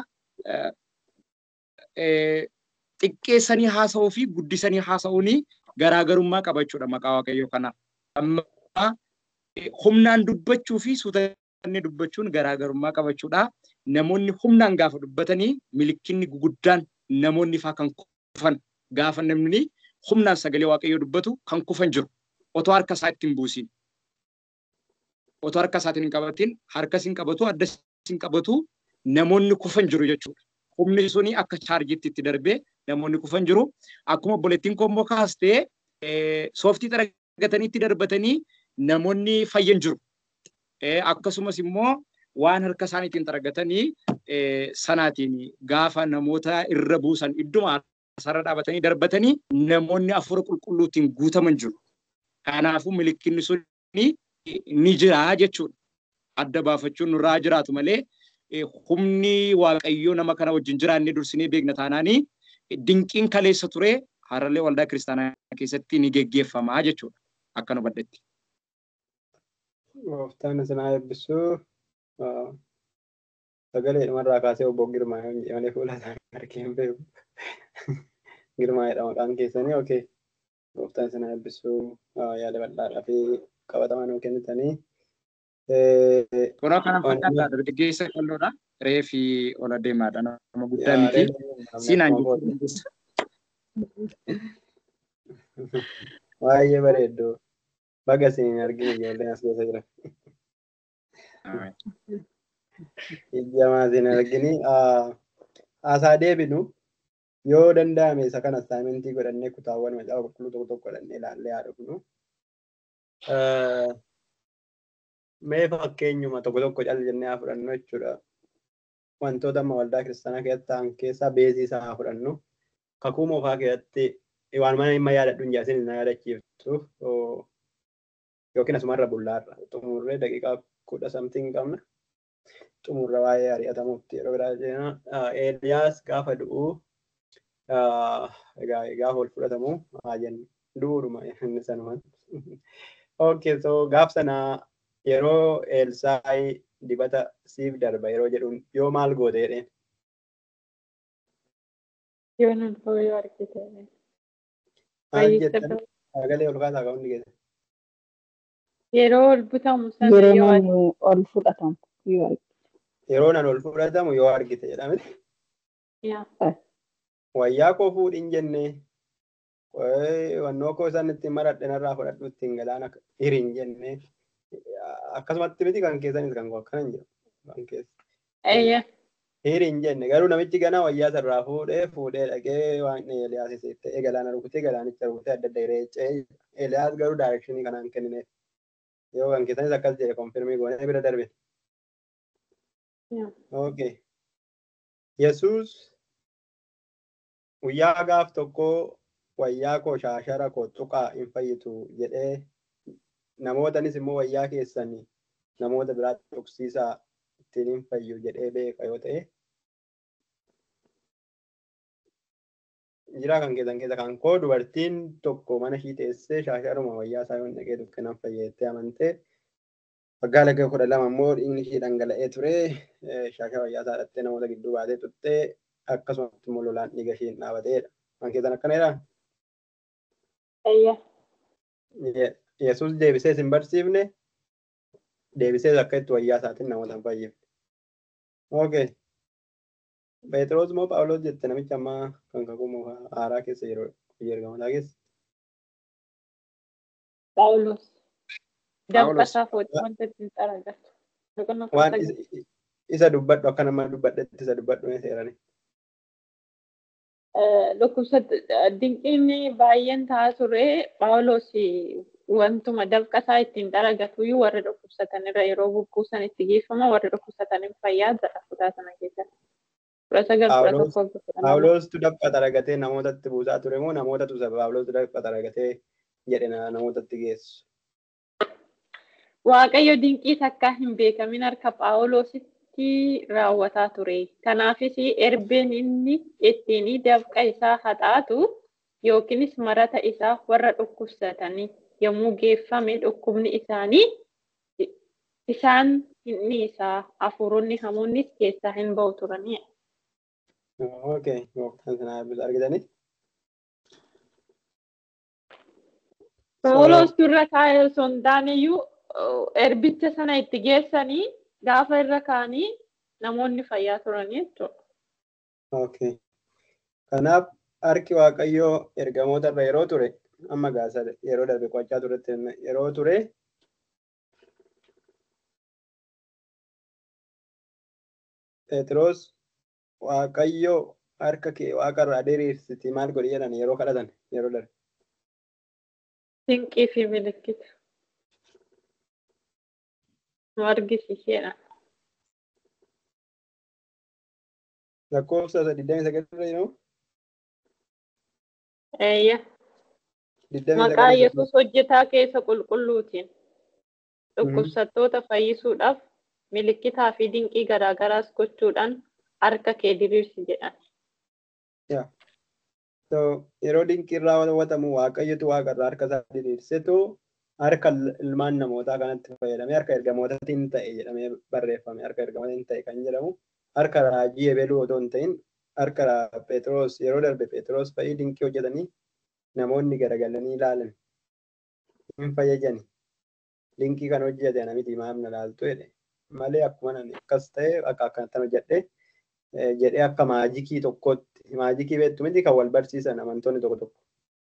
xiqqeessanii haasa'uu fi guddisanii haasa'uun garaagarummaa qaba jechuudha maqaa waaqayyoo kanaa. Amma humnaan dubbachuu fi suuta inni dubbachuun garaagarummaa qabachuudha. Namoonni humnaan gaafa dubbatanii milikinni guguddaan namoonni faa kan kufan gaafa namni humnaan sagalee waaqayyoo dubbatu kan kufan jiru. Otoo harka isaa ittiin buusin. Otoo harka isaatiin hin qabatin harka isin qabatu adda isin qabatu namoonni kufan jiru jechuudha. Humni suni akka chaarjiitti itti darbee namoonni kufan jiru. Akkuma obboleettiin koommoo kaastee sooftii xaragatanii itti darbatanii namoonni fayyan jiru. Akkasumas immoo waan harka isaaniitiin xaragatanii sanaatiin gaafa namoota irra buusan idduma sarara dhaabatanii darbatanii namoonni afura qulqulluutiin guutaman jiru. Kanaafuu milikinni suni ni jira jechuudha. Adda baafachuun nurraa jiraatu malee humni waaqayyoo nama kana wajjin jiraannee dursinee beekna taanaanii dinqiin kaleessa ture harallee waldaa kiristaanaa keessatti ni geggeeffamaa jechuudha. Akka nu baddetti. Gooftaan isinaa eebbisuu sagalee dhumarraa kaasee obbo Girmaa malee fuula isaanii argee hin beeku. Girmaa'edha maqaan keessanii okee. Gooftaan isinaa eebbisuu yaada bal'aadhaa fi qabatamaa nuu kennitanii. Kunoo kana fakkaata dargaggeessa qalloodha. Reefi ol adeemaadha nama guddaa miti. Siinaan Baay'ee bareeddu. Baga isin arginu ijoolleen as keessa jiran. Ijjamaa isin argini. Haasaa deebinu yoo danda'ame isa kana assaayimentii godhannee kutaawwan macaafa qulqulluu tokko tokko godhannee ilaallee haa dhufnu. Mee fakkeenyuma tokko tokko cal jennee haa fudhannu jechuudha. Wantoota amma waldaa kiristaanaa keessatti ta'an keessaa beezii isaa haa fudhannu. Kakuu moofaa keessatti waan mana dhimma yaadadhu hin jaasin na yaadachiiftu yookiin asumarra bullaarra xumurree daqiiqaa kudha samtiin qabna. Xumurra waa'ee ari'atamuutti yeroo biraa jenna. Eeliyaas gaafa du'u egaa gaafa ol fudhatamu haa jennu. Du'uudhuma inni sanumaan. Okay, so gaaf sanaa yeroo Elsaayi dibata siif darba yeroo jedhuun yoo maal goote jedheen. Yoo nan fa'oo yoo argite. Maal jettan sagalee ol kaasaa qabuun geesse. Yeroo ol butamu sana Yeroo yoo namni ol fudhatamu yoo argite. Yeroo nan ol fudhatamu yoo argite jedhame. yaa Wayyaa koo fuudhin jennee wannoo koo isaan ittiin maradhe narraa fudhadhu ittiin galaana hiriin jennee akkasumatti miti kan keessanis kan akkana hin jiru. Kan keessa. eeyya Hiriin jenne garuu namichi ganaa wayyaa sarraa fuudhee fuudhee dhaqee waan Eeliyaas ta'ee galaana rukutee galaanicha rukutee adda adda hireechee Eeliyaas garuu daayirekshinii kanaan kennineef. Yoo kan keessanis akkas jedhe konfirmii goonee bira darbe. yaa Okay. Yesuus guyyaa gaaf tokkoo wayyaa koo shaashara koo tuqaa hin fayyitu jedhee namootanis immoo wayyaa keessanii namoota biraa tuqsiisaa ittiin hin fayyu jedhee beeka yoo ta'e jira kan keessan keessa kan koo dubartiin tokko mana ishii teessee shaasharuma wayyaa isaa yoo hin dhaqee dukkanaan fayyettee amantee waggaa laga kudha lama immoo dhiigni ishii dhangala'ee ture shaashara wayyaa isaa dhattee namoota gidduu baatee tuttee akkasumatti immoo lolaan dhiiga ishii hin dhaabateedha. Kan keessan akkanadha. eeyya Yesuus deebisee hin barsiifne deebisee akka itti wayyaa isaatiin namoota hin fayyifne. Okay. Phexros moo Phaawulos jette namicha ammaa kan kakuu haaraa keessa yeroo ergamotaa keessa. Phaawulos Phaawulos. dabbasaa fuudhee wanta ittiin xaragatu. Boqonnaa kudha Waan sagal. isa- isa dubbadhu akka nama dubbadhetti isa dubbadhu mee seerani. Dhukkubsa dinqiin baay'een ta'aa ture Phaawulos wantuma dabqasaa ittiin xaragatu warra dhukkubsatan irra yeroo bubbuusan itti geeffama warra dhukkubsatan hin fayyaa jedha kutaa sana keessatti. Kudha sagal kudha Phaawulos- tokko kudha lama. Phaawulostu dabqa xaragatee namootatti buusaa ture moo namootatu isa Phaawulos dabqa xaragatee jedhe na- namootatti geessu. Waaqayyo dinqii takka hin beekamin harka Phaawulositti raawwataa ture. Kanaafis erbeen inni ittiin dabqa isaa haxaatu yookiinis marata isaa warra dhukkubsatanii yommuu geeffame dhukkubni isaanii isaan inni isaa hafuuronni hamoonnis keessaa hin ba'u turanii. Okay, gooftaan sana eebbisu argitanii. Phaawulos dura taa'ee osoo hin taaneyyuu erbicha sana itti geessanii gaafa irra kaanii namoonni fayyaa turanii jechuudha. Okay. Kanaaf harki Waaqayyoo ergamoota irra yeroo ture amma gaasa yeroo darbe qo'achaa turetti yeroo ture Phexros Waaqayyoo harka kee waaqarraa diriirsiti maal godhi jedhan yeroo kadhatan yeroo darbe. Dinqii fi milikkita. Nu argisiiseedha. Lakkoofsa digdamii sagal irra jiru. Eeyya. Maqaa Yesuus hojjetaa keessa qulqulluutiin dhukkubsattoota fayyisuudhaaf milikkitaa fi dinqii garaagaraas gochuudhaan harka kee diriirsi jedhan. So, yeroo dinqii irraa raawwatamu waaqayyotu waaqarraa harka isaa diriirsetu harka ilmaan namootaa kanatti fayyadamee harka ergamootaatiin ta'e jedhamee barreeffame harka ergamootaatiin ta'e kan jedhamu harka raajii ebeluu otoo hin ta'in harka Phexros yeroo darbe Phexros fa'ii dinqii hojjetanii namoonni garagalanii ilaalan hin fayyajani dinqii kan hojjete namitti maamna laaltu jedhe malee akkuma nani akkas ta'e akka akkanatti hojjedhe jedhee akka maajikii tokkotti maajikii beektu miti kan wal barsiisan amantoonni tokko tokko.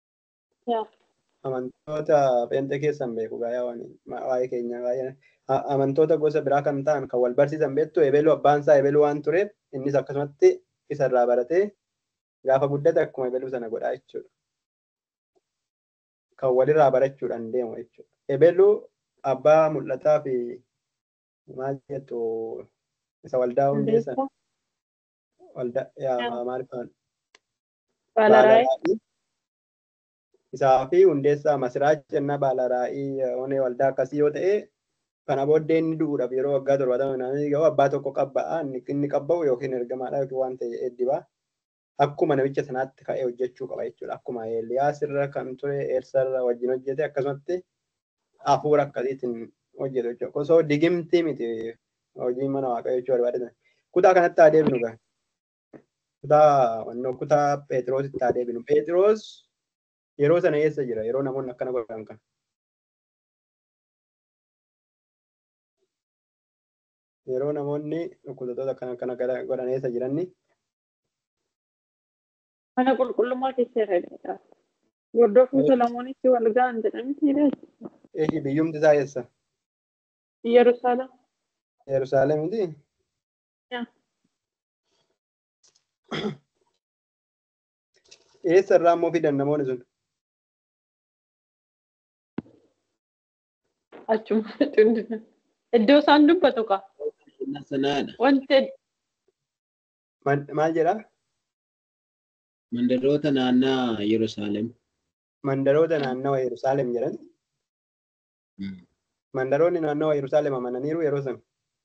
Amantoota pheenxee keessan beeku gaayaa waa'ee keenya baay'ee amantoota gosa biraa kan ta'an kan wal barsiisan beektu ebeluu abbaan isaa ebeluu waan tureef innis akkasumatti isarraa baratee gaafa guddate akkuma ebeluu sana godhaa jechuudha. Kan walirraa barachuudhaan deemu jechuudha. Ebeluu abbaa mul'ataa fi maal jettu isa waldaa hundeessan waldaa yaa maal fa'aan Baalaraayii. isaa fi hundeessaa Masiraach jennaa Baalaraayii onee waldaa akkasii yoo ta'e kana booddee inni du'uudhaaf yeroo waggaa torbaatama naannoo gahu abbaa tokko qabba'a inni qabba'u yookiin ergamaadha yookiin waan ta'e eeddibaa akkuma namicha sanaatti ka'ee hojjechuu qaba jechuudha. Akkuma Eeliyaas irra kan ture Eersa irra wajjin hojjete akkasumatti hafuura akkasiitiin hojjetu jechuudha. Osoo digimtii miti hojii mana waaqayyoo jechuu barbaadatan. Kutaa kanatti haa deebinu gaa. Kutaa wannoo kutaa Phexrositti haa deebinu. Phexros yeroo sana eessa jira? Yeroo namoonni akkana godhan kana. Yeroo namoonni dhukkubsattoota akkana akkana godhan eessa jiranni? Mana qulqullummaa keessa irra Gordofuu Solomonitti wal ga'an jedhamti Eeyi biyyumti isaa eessa? Yerusaalem. Yerusaalem miti? Eessa irraa immoo fidan namoonni sun? Achuma cundina. Iddoo isaan dubbatu kaa. Sanaadha. Wanti Maal jedhaa? Mandaroota naannaa Yerusaalem. Mandaroota naannawa Yerusaalem jedhan. Mandaroonni naannawa Yerusaalem amananiiru yeroo sana.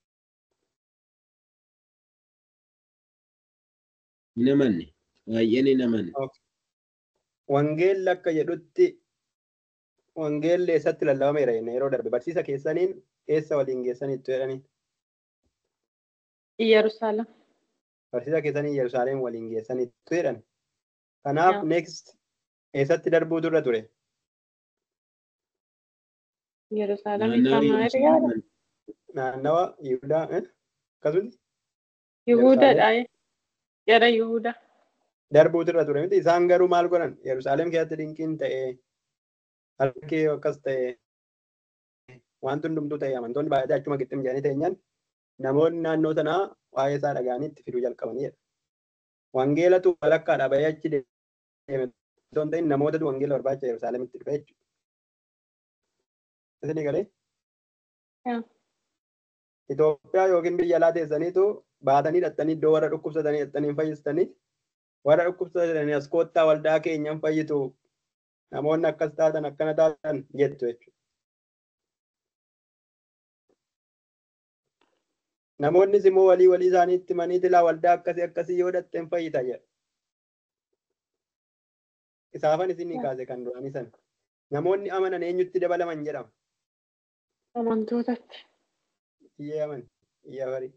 Hin amanne. Baay'een hin amanne. Wangeelli akka jedhutti wangeelli eessatti lallabameera jenne yeroo darbe barsiisa keessaniin eessa waliin geessaniittu jedhanii Yerusaalem. barsiisa keessanii Yerusaalem waliin geessaniittu jedhan. Kanaaf next eessatti darbuutu irra ture. Yerusaalem Naannaa isaa maal yaada? Naannawa Yihudaa akkasumas Yihuudaadha. Gara Yihuudaa. darbuutu irra ture miti isaan garuu maal godhan Yerusaalem keessatti dinqiin ta'ee harki akkas ta'ee wanti hundumtuu ta'ee amantoonni baay'atee achuma qixxim jedhanii teenyaan namoonni naannoo sanaa waa'ee isaa dhaga'anii itti fiduu jalqabanidha. Wangeelatu walakkaadhaa bahee achi deeme osoo hin ta'in namootatu wangeela barbaacha Yerusaalemitti dhufe jechuudha. Isinii galee? Itoophiyaa yookiin biyya alaa teessaniitu baatanii dhattanii iddoo warra dhukkubsatanii dhattanii hin fayyistanii warra dhukkubsatanii as koottaa waldaa keenyan fayyitu namoonni akkas taatan akkana taatan jettu jechuudha. Namoonnis immoo walii walii isaaniitti himanii tilaa waldaa akkasii akkasii yoo dhatte hin fayyita jedha. Isaafan isinii kaase kan duraanii sana. Namoonni amanan eenyutti dabalaman jedhama. Amantootatti. Iyyee aman. Iyya barii.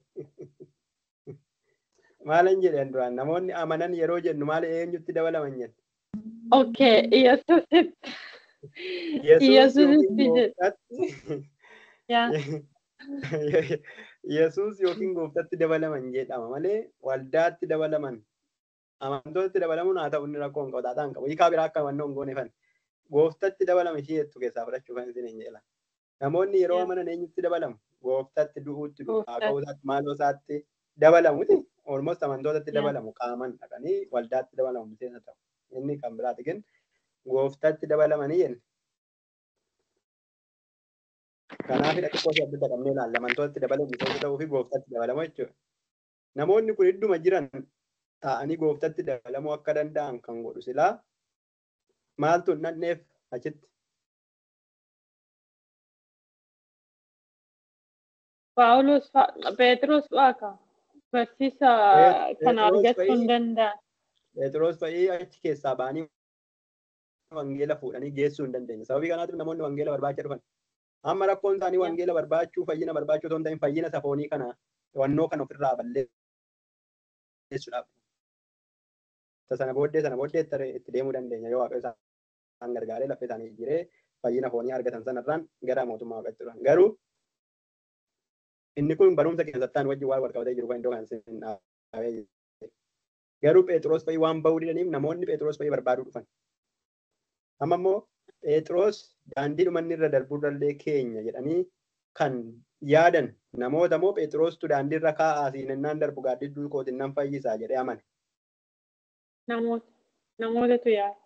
Maalan jedhan duraan namoonni amanan yeroo jennu maal eenyutti dabalaman jenna. Okay, Yesuusitti. Yesuus Yesuusitti yookiin jedha. Gooftaatti Yaa. Yesuus yookiin gooftatti dabalaman jedhama malee waldaatti dabalaman amantootatti dabalamuun haa ta'u inni rakkoo hin qabu taataa hin qabu. Hiikaa biraa akka hubannoo hin goone fan gooftatti dabalame ishee jettu keessaa fudhachuu kan isin hin jedhan. Namoonni yeroo amanan eenyutti dabalamu? Gooftatti du'uutti du'aaqa'uusaatti maaloo isaatti dabalamuti. Olmost amantootatti dabalamu qaaman dhaqanii waldaatti dabalamu miseensa ta'u. Inni kan biraati ግን gooftatti dabalamanii jenna. Kanaaf xiqqoo ishee adda qabnee ilaalla. Amantootatti dabalamu miseensa ta'uu fi gooftatti dabalamu jechuudha. Namoonni kun idduma jiran taa'anii gooftatti dabalamuu akka danda'an kan godhu silaa maaltu hin dhandheef achitti. Paawulos Pheexroos fa'aa barsiisa kana argachuu hin danda'an. Pheexroos fa'ii achi keessaa ba'anii wangeela fuudhanii geessuu hin dandeenye. Sababii kanaatiif namoonni wangeela barbaacha dhufan. Amma rakkoon isaanii wangeela barbaachuu fayyina barbaachuu otoo hin ta'in fayyina safoonii kana wannoo kana ofirraa balleessuudhaaf. Sana booddee sana booddee itti deemuu dandeenya yoo waaqayyo isaan gargaaree lafa isaanii jiree fayyina foonii argatan sanarraan gara mootummaa waaqachuudhaan. Garuu inni kun barumsa keessattaan wajjin waan wal qabatee jiru kan iddoo kan isin dhaabee Garuu Phexros fa'ii waan bahuu didaniif namoonni Phexros fa'ii barbaaduu dhufan. Amma immoo Phexros daandii dhumanni irra darbuu danda'e keenya jedhanii kan yaadan namoota moo Phexrostu daandii irra kaa'aa siinannaan darbu gaaddidduu kootiin nan fayyisaa jedhee amane. Namoota namootatu yaada.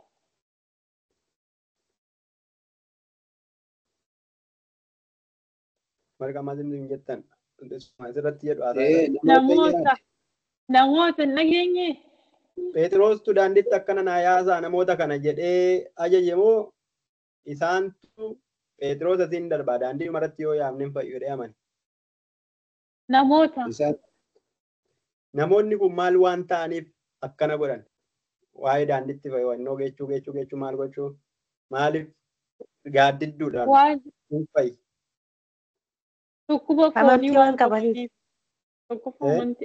Marga maal hin jettan asirratti jedhu Namoota namoota hin dhageenye. Phexrostu daandiitti akkana naa yaasaa namoota kana jedhee ajaje moo isaantu Phexros asiin darbaa daandii dhumarratti yoo yaamne hin fayyu jedhee amane. Namoota. Namoonni kun maal waan ta'aniif akkana godhan? Waa'ee daandiitti fayyadannoo geechuu geechuu geechuu maal gochuu? Maaliif gaaddidduudhaan Waan hin fayyi? dhukkuba foonii Amantii waan qabaniif. qabaniif. Dhukkuba amantii.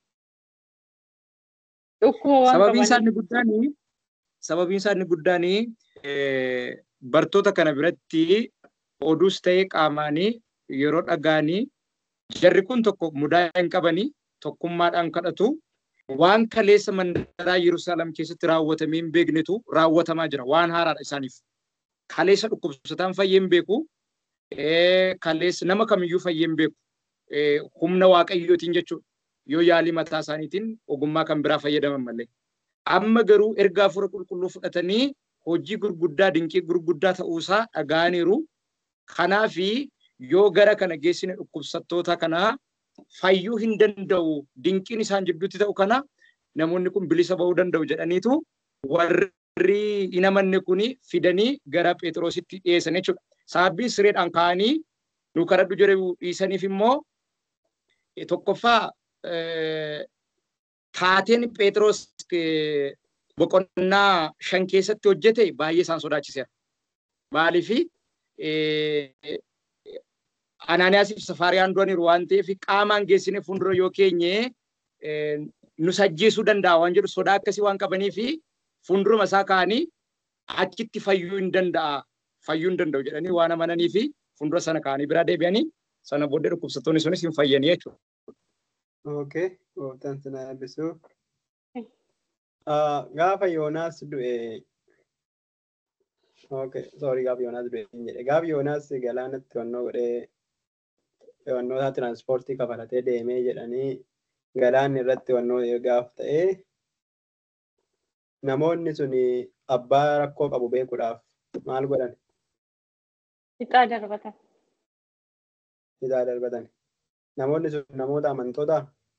Dhukkuba waan Sababiin isaa qabaniif. inni guddaanii sababiin isaa inni guddaanii bartoota kana biratti oduus ta'ee qaamaanii yeroo dhagaanii jarri kun tokko mudaa hin qabanii tokkummaadhaan kadhatu waan kaleessa mandaraa Yerusaalem keessatti raawwatamee hin beeknetu raawwatamaa jira waan haaraadha isaaniif. Kaleessa dhukkubsataan fayyee hin beeku kaleessa nama kamiyyuu fayyee hin beeku humna waaqayyootiin jechuudha. yoo yaalii mataa isaaniitiin ogummaa kan biraa fayyadaman malee. Amma garuu erga hafuura qulqulluu fudhatanii hojii gurguddaa dinqii gurguddaa ta'uusaa dhaga'aniiru. Kanaafi yoo gara kana geessine dhukkubsattoota kanaa fayyuu hin danda'u dinqiin isaan jidduutti ta'u kana namoonni kun bilisa ba'uu danda'u jedhaniitu warri hin amanne kuni fidanii gara Phexrositti dhiyeessan jechuudha. Saabbiin sireedhaan ka'anii nu kadhadhu jedhu dhiisaniif immoo tokkoffaa taateen Phexros boqonnaa shan keessatti hojjete baay'ee isaan sodaachiseera. Maaliif Anaaniyaasiif Safaariyaan du'aniiru waan ta'eef qaamaan geessine fuuldura yoo keenye nu sajjeesuu danda'a waan jedhu sodaa akkasii waan qabaniif fuulduruma isaa kaa'anii achitti fayyuu hin danda'a fayyuu hin danda'u jedhanii waan amananii fi fuuldura sana kaa'anii biraa deebi'anii sana booddee dhukkubsattoonni sunis hin fayyanii jechuudha. Okay, gooftaan sinaa eebbisuu. Gaafa Yoonaas du'e Okay, sorry gaafa Yoonaas du'e hin jedhe. Gaafa Yoonaas galaanatti wannoo godhee wannoota tiraanspoortii kafalatee deemee jedhanii galaanni irratti wannoo gaaf ta'ee namoonni sun abbaa rakkoo qabu beekuudhaaf maal godhan? Ixaa darbatan. Ixaa darbatan. Namoonni sun namoota amantootaa?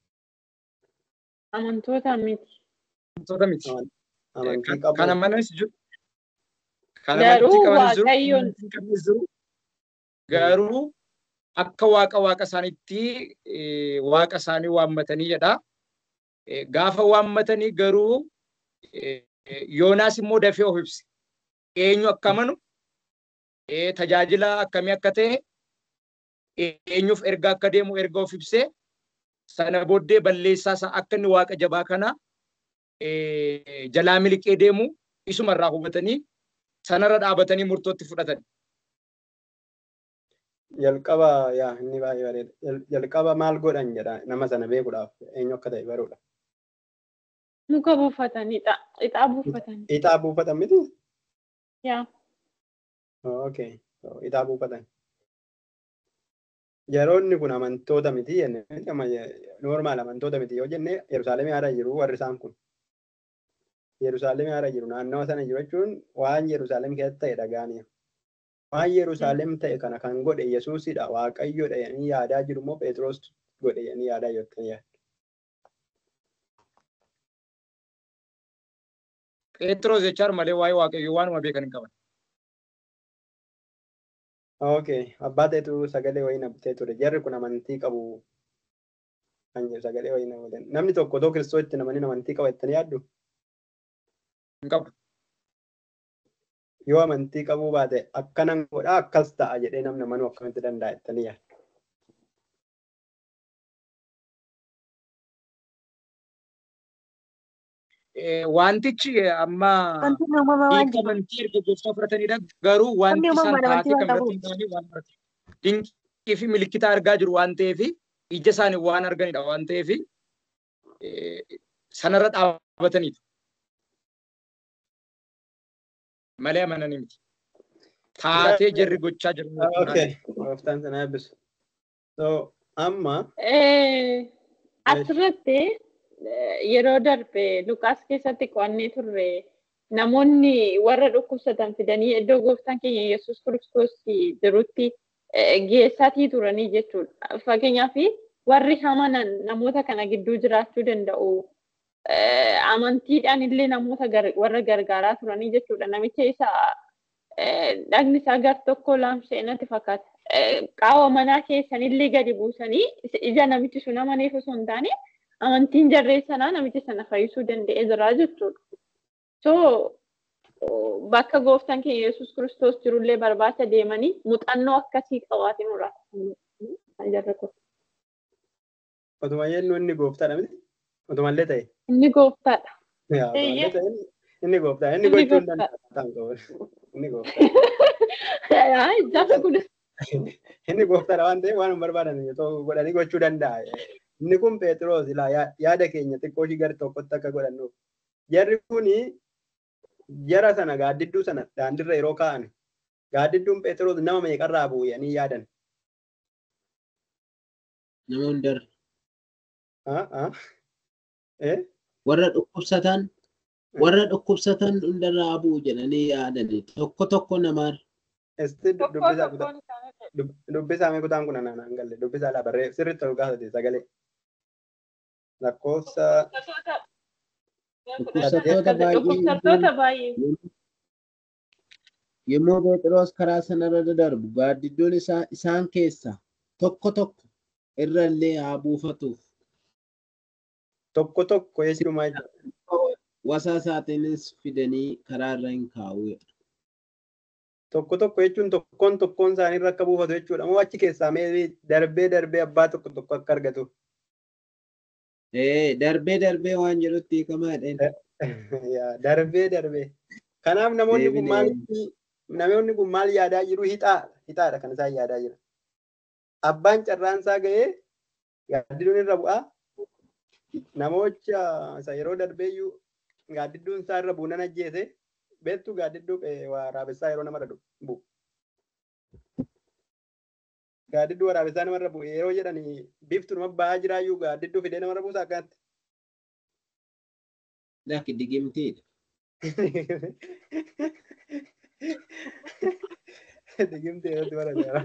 Amantoota miti. Amantoota miti. Amantii qabu. Kan amanas jiru. Kan Garuu amantii qabanis jiru. Waaqayyoon- kan amantii hin qabnes jiru. Garuu akka waaqa waaqa isaaniitti eh, waaqa isaanii waammatanii jedha. Eh, Gaafa waammatanii garuu eh, eh, Yoonaas immoo dafee of ibse. Eenyu akka amanu, eh, tajaajila akkamii akka ta'e, eenyuuf erga akka deemu erga of ibsee sana booddee balleessaa isaa akka inni waaqa jabaa kana eh, jalaa miliqee deemu isumarraa hubatanii sanarra dhaabatanii murtootti fudhatan. jalqaba yaa inni baay'ee bareeda. Jal- Jalqaba maal godhan jedha nama sana beekuudhaaf eenyu akka ta'e baruudha. Muka buufatanidha. Ixaa buufatani. Ixaa buufatan miti? Yaa. Okay. Ixaa buufatan. Yeroonni kun amantoota miti jenne normaal amantoota miti yoo jenne Yerusaalemii haara jiru warri isaan kun. Yerusaalemii haara jiru naannawa sana jiru jechuun waan Yerusaalem keessatti ta'e dhagaanii. Waan Yerusaalem ta'e kana kan godhe Yesuusidha Waaqayyoodha jedhanii yaadaa jiru immoo Phexros godhe jedhanii yaadaa jirtan yaaddu. Phexros jechaan malee waa'ee waaqayyoo waanuma beekan hin qaban. Okay. Abbaa ta'etu sagalee wayii nabtee ture. Jarri kun amantii qabu. Kan jedhu sagalee wayii nabatan. Namni tokko otoo kiristoositti namanii amantii qaba jettanii yaaddu? Hin qabu. Yoo amantii qabuu baate akkanan godhaa akkas ta'a jedhee namni amanuu akkamitti danda'a jettanii yaaddu? Eh, Wantichi amma Wanti uumama waan hiika jiru. amantii erga gooftaa fudhatanidha. Garuu wanti Namni isaan uumamaan taatee amantii kan waan irratti hin taane waan barate. Dinqii fi milikkita argaa jiru waan ta'eef ija isaanii waan arganidha waan ta'eef sanarra dhaabbataniidha. Malee amananii miti. Taatee jarri gochaa jiru. Okay. Gooftaan sana eebbisu. So amma Eh, Asirratti eh, yeroo darbe Luqaas keessatti qo'annee turre namoonni warra dhukkubsatan fidanii iddoo gooftaan keenya Yesuus Kiristoos jirutti eh, geessatii turanii jechuudha. Fakkeenyaaf warri amanan namoota kana gidduu jiraachuu danda'u. Eh, Amantiidhaan illee namoota gar- warra gargaaraa turanii jechuudha. Namicha isa eh, dhagni isaa gar tokko laamshee natti fakkaata. Eh, Qaawwa manaa keessanillee gadi buusanii ija namichi sun amaneef osoo hin taane amantiin jarree sanaa namicha sana fayyisuu danda'ee jira jechuudha. So oh, bakka gooftaan keenya Yesuus Kiristoos jirullee barbaacha deemanii muuxannoo akkasii qabaatiin muraasa. Jarri kun. otuma jennu inni gooftaadha miti? Otumallee ta'e? Inni gooftaadha. Yaa, Eeyyee. otumallee ta'e inni- inni gooftaadha. Inni Inni gochuu hin gooftaadha. danda'u. Inni gooftaadha. Yaa, Jarri kun Inni gooftaadha waan ta'eef waan hin barbaadan otoo godhanii gochuu danda'a. Inni kun Phexros ilaa yaa- yaada keenya xiqqoo ishii gara tokkotti akka godhannuuf. Jarri kuni jara sana gaaddidduu sana daandirra yeroo kaa'an gaaddidduun Phexros nama meeqarraa bu'anii yaadan. Nama hundarra. Ah, ah. Eh? Warra dhukkubsatan warra dhukkubsatan hundarraa bu'u jedhanii yaadani. Tokko tokko namarra. Esti tokko dubbisaa kutaa. tokkoon isaanii Dub- dubbisaa mee kutaan kun anaan hin galle dubbisaa laa barree sirriitti ol kaasate sagalee lakkoofsa Dhukkubsattoota baay'ee dhukkubsattoota baay'ee. yommuu Phexros karaa sanarra darbu gaaddidduun isaa isaan keessaa tokko tokko irra illee haa buufatuuf. tokko tokko jechuudha Wasaa isaatiinis fidanii karaa irra hin kaa'u. tokko tokko jechuun tokkoon tokkoon isaanii irra akka buufatu jechuudha moo achi keessaa mee darbee darbee abbaa tokko tokko akka argatu Ee darbee darbee waan jedhutti hiikamaadha. Yaa, darbee darbee kanaaf namoonni kun maal namoonni kun maal yaadaa jiru hixaadha hixaadha kan isaan yaadaa jiran abbaan carraan isaa ga'ee gaaddidduun irra bu'aa namoota isa yeroo darbeeyyuu gaaddidduun isaa irra buunan ajjeese beektu gaaddidduu eh, waraabessaa yeroo namarra du- bu'u. Gaaddidduu waraabessaa namarra bu'u yeroo jedhanii biftu nama ba'aa jiraayyuu gaaddidduu fidee namarra buusa akkanatti. Lakki digimtiidha. Digimtee irratti bara jara.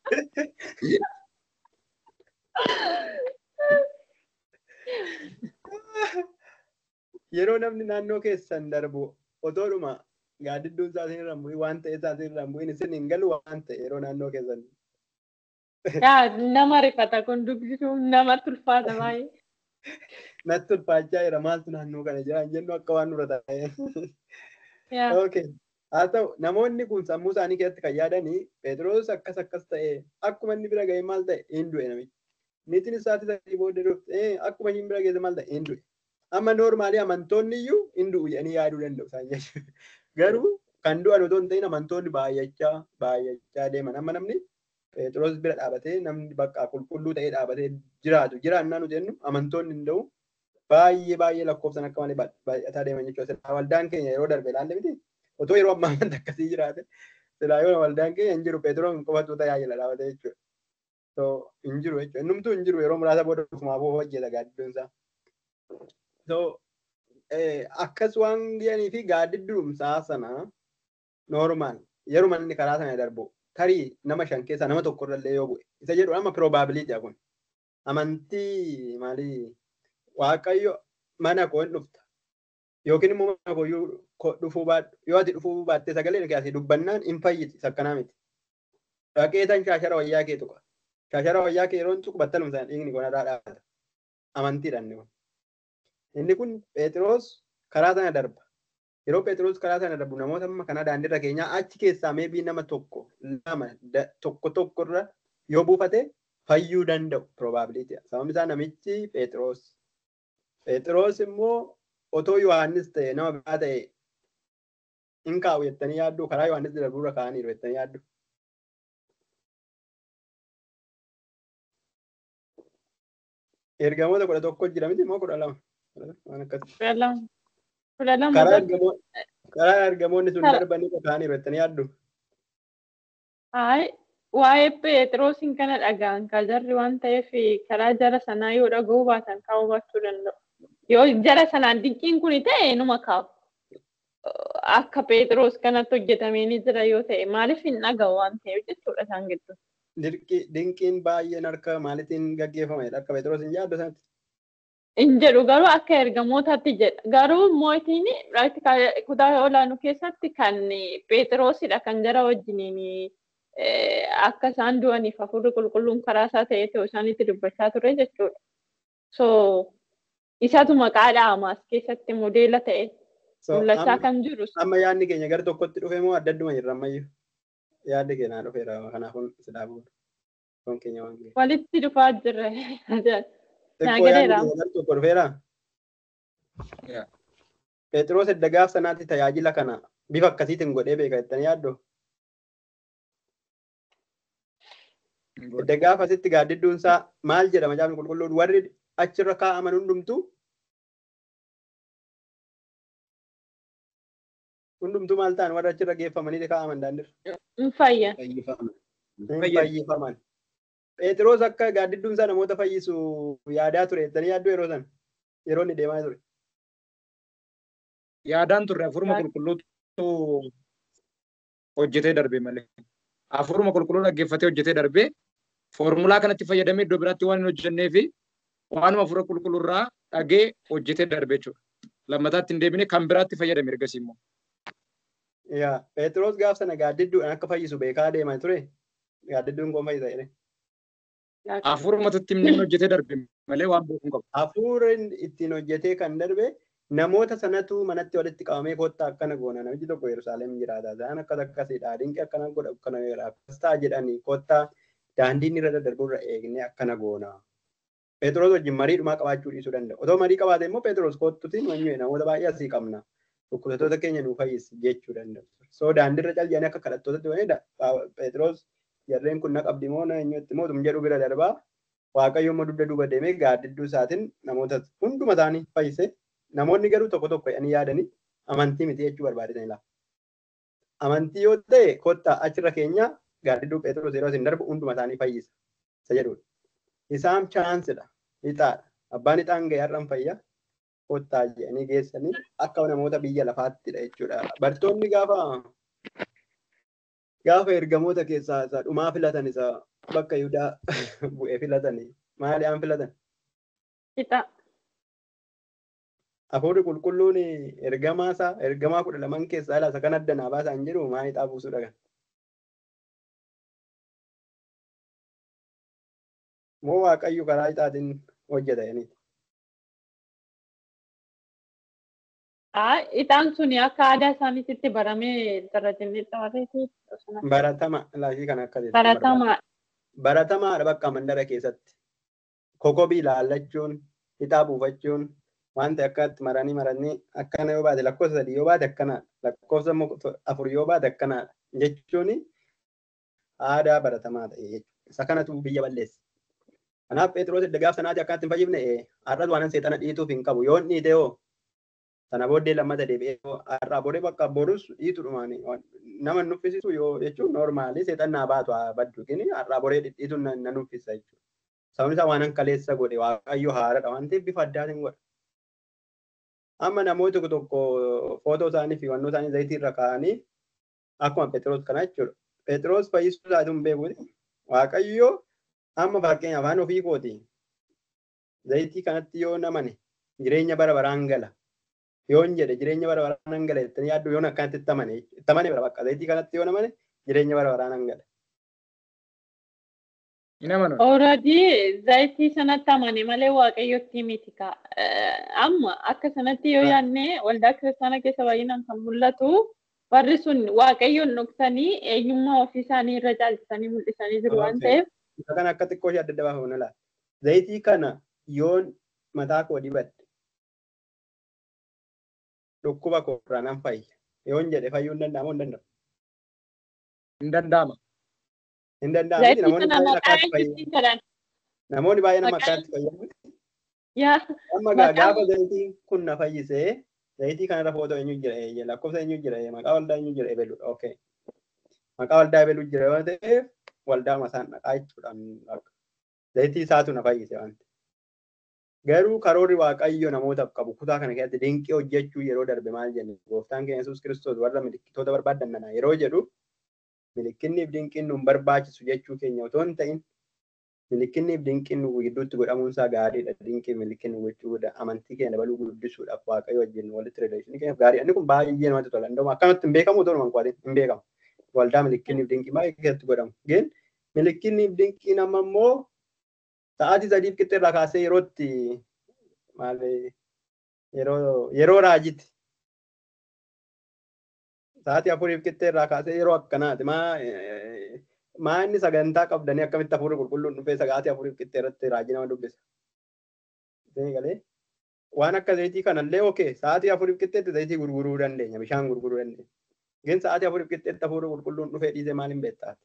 Yeroo namni naannoo keessan darbu otoodhuma gaaddidduun isaa isin irra hin bu'in waan ta'e isaa isin irra hin bu'in isin hin galu waan ta'e yeroo naannoo keessan. Yaa, nama rifata kun dubbisuun nama tulfaata baay'ee. Natti ulfaachaa jira maaltu naannoo kana jira hin jennu akka waan nurra ta'e. Yaa. Okay. Haa ta'u namoonni kun sammuu isaanii keessatti kan yaadanii Phexros akkas akkas ta'e akkuma inni bira ga'e maal ta'e hin du'e namichi. Niitiin isaati sadii booda dhufte akkuma inni bira geesse maal ta'e hin du'e. Amma noormaalii amantoonni iyyuu hin du'u jedhanii yaaduu danda'u isaan jechuudha. Garuu kan du'an otoo hin ta'in amantoonni baay'achaa baay'achaa deeman amma namni Phexros bira dhaabatee namni bakka qulqulluu ta'ee dhaabatee jiraatu jiraannaa nuti jennu amantoonni hin ta'u baay'ee baay'ee lakkoofsan akka malee baay'ataa deeman jechuudha. Silaa waldaan keenya yeroo darbe ilaalle miti otoo yeroo ammaa amanta akkasii jiraate silaa yoo waldaan keenya hin jiru Phexros hin qofatu tajaajila dhaabatee jechuudha. So hin jiru jechuudha. Innumtuu hin jiru yeroo muraasa booda ofumaafuu hojjeta gaaddidduun isaa. So akkas waan ga'anii fi gaaddiddumsaa sana normaal yeruma inni karaa sana darbu tarii nama shan keessaa nama tokko illee yoo bu'e isa jedhu amma probability kun amantii maalii waaqayyo mana koo hin dhufta yookiin immoo mana koo dhufuu baadhu yoo ati dhufuu baattee sagalee keessatti dubbannaan hin fayyiti sakkanaa miti dhaqee tan shaashara wayyaa kee tuqa shaashara wayyaa kee yeroo tuqu battaluma sana dhiigni kun irraa dhaabata amantiidhaan inni kun inni kun Phexros karaa sana darba yeroo Phexros karaa sana darbu namoota amma kana daandiirra keenyaa achi keessaa meebii nama tokko lama tokko tokkorra yoo buufate fayyuu danda'u probability. Sababni isaa namichi Phexros. Phexros immoo otoo Yohaannis ta'e nama biraa ta'e hin kaa'u jettanii yaaddu karaa Yohaannis darburra kaa'aniiru jettanii yaaddu. Ergamoota kudha tokko jira miti immoo kudha lama. Kudha lama. Karaa ergamoonni sun darbanii kaa'aniiru jettanii yaaddu. Waa'ee Phexrosiin kana dhaga'an kan jarri waan ta'eef karaa jara sanaa yoo dhaga'uu baatan kaa'uu baachuu danda'u. Yoo jara sanaan dinqiin kun ta'e numa kaa'u. Akka Phexros kanatti hojjetamee ni jira yoo ta'e maaliif hin dhaga'u waan ta'eef jechuudha isaan gidduu. Dinqiin baay'een harka maalitiin gaggeeffamedha akka Phexros hin yaaddu sanatti. hin jedhu garuu akka ergamootaatti jedha. Garuu mootiin kutaa olaanuu keessatti kan Phexrosidha kan jara wajjiniin akka isaan du'aniif hafuurri qulqulluun karaa isaa ta'ee ta'u isaanitti dubbachaa ture jechuudha. So isatu maqaa dhaamaas keessatti modeela ta'e mul'achaa kan jiru. Amma yaadni keenya gara tokkotti dhufe moo adda adduma jirra ammayyuu? Yaadni keenya dhufeera kanaafuu silaa bu'uura. keenya waan Walitti dhufaa jirra. Xiqqoo yaadni keenya gara tokko dhufeera. Phexros edda gaaf sanaatti tajaajila kana bifa akkasiitiin godhee beeka jettanii yaaddu. Edda gaaf asitti gaaddidduun isaa maal jedhama jaafni qulqulluun warri achirra kaa'aman hundumtuu hundumtuu maal ta'an warri achirra geeffamanii kaa'aman daandirra. Hin fayyan. Fayyifaman. Phexros akka gaaddidduun isaa namoota fayyisu yaadaa ture jettanii yaaddu yeroo sana yeroo inni deemaa ture. Yaadaan turre afuruma qulqulluutu hojjetee darbe malee. Afuruma qulqulluu dhaggeeffatee hojjetee darbe foormulaa kanatti fayyadamee iddoo biraatti waan hin hojjennee fi waanuma afura qulqulluurraa dhagee hojjetee darbe jechuudha. Lammataatti hin deebine kan biraatti fayyadame ergasii immoo. Yaa Phexros gaaf sana gaaddidduudhaan akka fayyisu beekaa deemaa ture. Gaaddidduun kun fayyisa jedhee. Afurumatutti himnee hojjetee darbe malee waan beeku hin qabu. Hafuurri ittiin hojjetee kan darbe namoota sanatu manatti walitti qabamee kottaa akkana goona namichi tokko Yerusaalem jiraata. Isaan akkas akkasiidha. Dinqii akkana godha akkana godha. Akkas ta'a jedhanii kottaa daandiin irra daddarburra eegnee akkana goona. Phexros wajjin marii dhumaa qabaachuu dhiisuu danda'u. Otoo marii qabaate immoo Phexros kottutiin wanyuu namoota baay'ee asii qabna. Dhukkubsattoota keenya nuu fayyisi jechuu danda'u. So daandiirra callisanii akka kadhattootatti wanidha. Phexros jarreen kun na qabdi moo na eenyutti mootum jedhu bira darbaa. Waaqayyo immoo dugda duuba deemee gaaddidduu isaatiin namoota hunduma isaanii fayyise. Namoonni garuu tokko tokko jedhanii yaadanii amantii miti jechuu barbaadan ilaala. Amantii yoo ta'e kottaa achirra keenya gaaddidduu Phexros yeroo isin darbu hunduma isaanii fayyisa. Isa jedhudha. Isaan chaansidha. Ixaadha. Abbaan ixaan gahee har'an fayyaa. Kottaa jedhanii geessanii akka namoota biyya lafaattidha jechuudha. Bartoonni gaafa gaafa ergamoota keessaa isa dhumaa filatan isa bakka Yihudaa bu'ee filatanii maali aan filatan? Ixaa. Hafuurri qulqulluun ergamaa isaa ergamaa kudha laman keessaa ilaasa kan adda naa baasaa hin jiru maal ixaa buusuu dhagan. Moo waaqayyo karaa ixaatiin hojjeta jedhanii. Ixaan suni akka aadaa isaaniitti baramee darajinni xaareeti. Baratama laashii kan akkasii. Baratamaa. Baratamaadha bakka mandara keessatti. Kokobii ilaallachuun, ixaa buufachuun, wanta akkatti maranii maranii akkana yoo baate lakkoofsa sadii yoo baate akkanaadha. Lakkoofsa afur yoo baate akkanaadha. Jechuun aadaa baratamaa ta'e jechuudha. Isa kanatu biyya balleessa. Kanaaf Phexros edda gaaf sanaati akka itti hin fayyifne har'as waan seexana dhiituuf hin qabu. Yoo inni dhiite hoo sana booddee lammata deebi'ee har'aa boree bakka borus dhiituudhumaan nama nuffisisu yoo jechuun noormaalii seexannaa baatu haa baddu kini har'aa boree dhidhiituun na nuffisa jechuudha. Sababni isaa waan kaleessa godhe waaqayyo haaradha waan ta'eef bifa addaatiin godha. Amma namooti tokko tokko footoo isaanii fi wannoo isaanii zayitii irra kaa'anii akkuma Phexros kana jechuudha. Phexros fayyisuu isaati hin beekuti. Waaqayyo amma fakkeenya afaan ofii kooti. Zayitii kanatti yoo namane jireenya bara baraan gala. Yoon jedhe jireenya bara baraan gala jettanii yaaddu yoon akkanatti itti amane itti amane bara bakka zayitii kanatti yoo namane jireenya bara baraan gala. Hin amanu. Already zayitii sanatti amane malee waaqayyotti miti ka. Amma akka sanatti yoo yaadne waldaa kiristaanaa keessa baay'inaan kan mul'atu warri sun waaqayyoon dhoksanii eenyummaa ofii isaanii irra caalchisanii mul'isanii jiru waan ta'eef. Isa kana akka xiqqoo ishee adda adda baafamu laala. Zayitii kana yoon mataa koo dibadde dhukkuba koo irraa nan fayya. Yoon jedhe fayyuu hin danda'amu hin danda'amu. Hin danda'ama. Hin danda'amu Zayitii namoonni kana baay'een maqaa akkaatti fayyadamu. eenyutti jedhan? Namoonni baay'een amma Maqaa- akkaatti fayyadamu. Yaa Amma gaa- Maqaan- gaafa zayitiin kun na fayyisee zayitii kanarra footoo eenyu jira eeyye lakkoofsa eenyu jira eeyye maqaa waldaa eenyu jira eebeludha okay. Maqaa waldaa eebeluu jira yoo ta'eef waldaa masaan dhaqaa jechuudha. akka Zayitii isaatu na fayyise waan ta'eef. Garuu karoorri waaqayyo namootaaf qabu kutaa kana keessatti dinqii hojjechuu yeroo darbe maal jenne gooftaan keenya Yesuus Kiristoos warra milikkitoota barbaadan nana yeroo jedhu milikkinniif dinqiin nu hin barbaachisu jechuu keenya otoo hin ta'in milikkinniif dinqiin nu gidduutti godhamuun isaa gaariidha. Dinqii milikkinni gochuu amantii keenya dabaluu guddisuudhaaf waaqayyo wajjin walitti rileeshinii keenyaaf gaariidha. Inni kun baay'ee namatti tola. Indoo akkanatti hin beekamu otoo numan qo'atin hin beekamu. Waldaa milikkinniif dinqii baay'ee keessatti godhamu. Gin milikkinniif dinqiin amma immoo sa'aatii sadiif qixxee irraa kaasee yerootti maal yeroo yeroo raajiti. Sa'aatii afuriif qixxee irraa kaasee yeroo akkanaati. Maa maa inni sagantaa qabdanii akkamitti hafuurri qulqulluun dhufee sa'aatii afuriif qixxee irratti raajii nama dubbisa. Galee waan akka zayitii kanallee okee sa'aatii afuriif qixxeetti zayitii gurguruu dandeenya bishaan gurguruu dandeenya. Gin sa'aatii afuriif qixxeetti hafuurri qulqulluun dhufee dhiisee maal hin beektaati.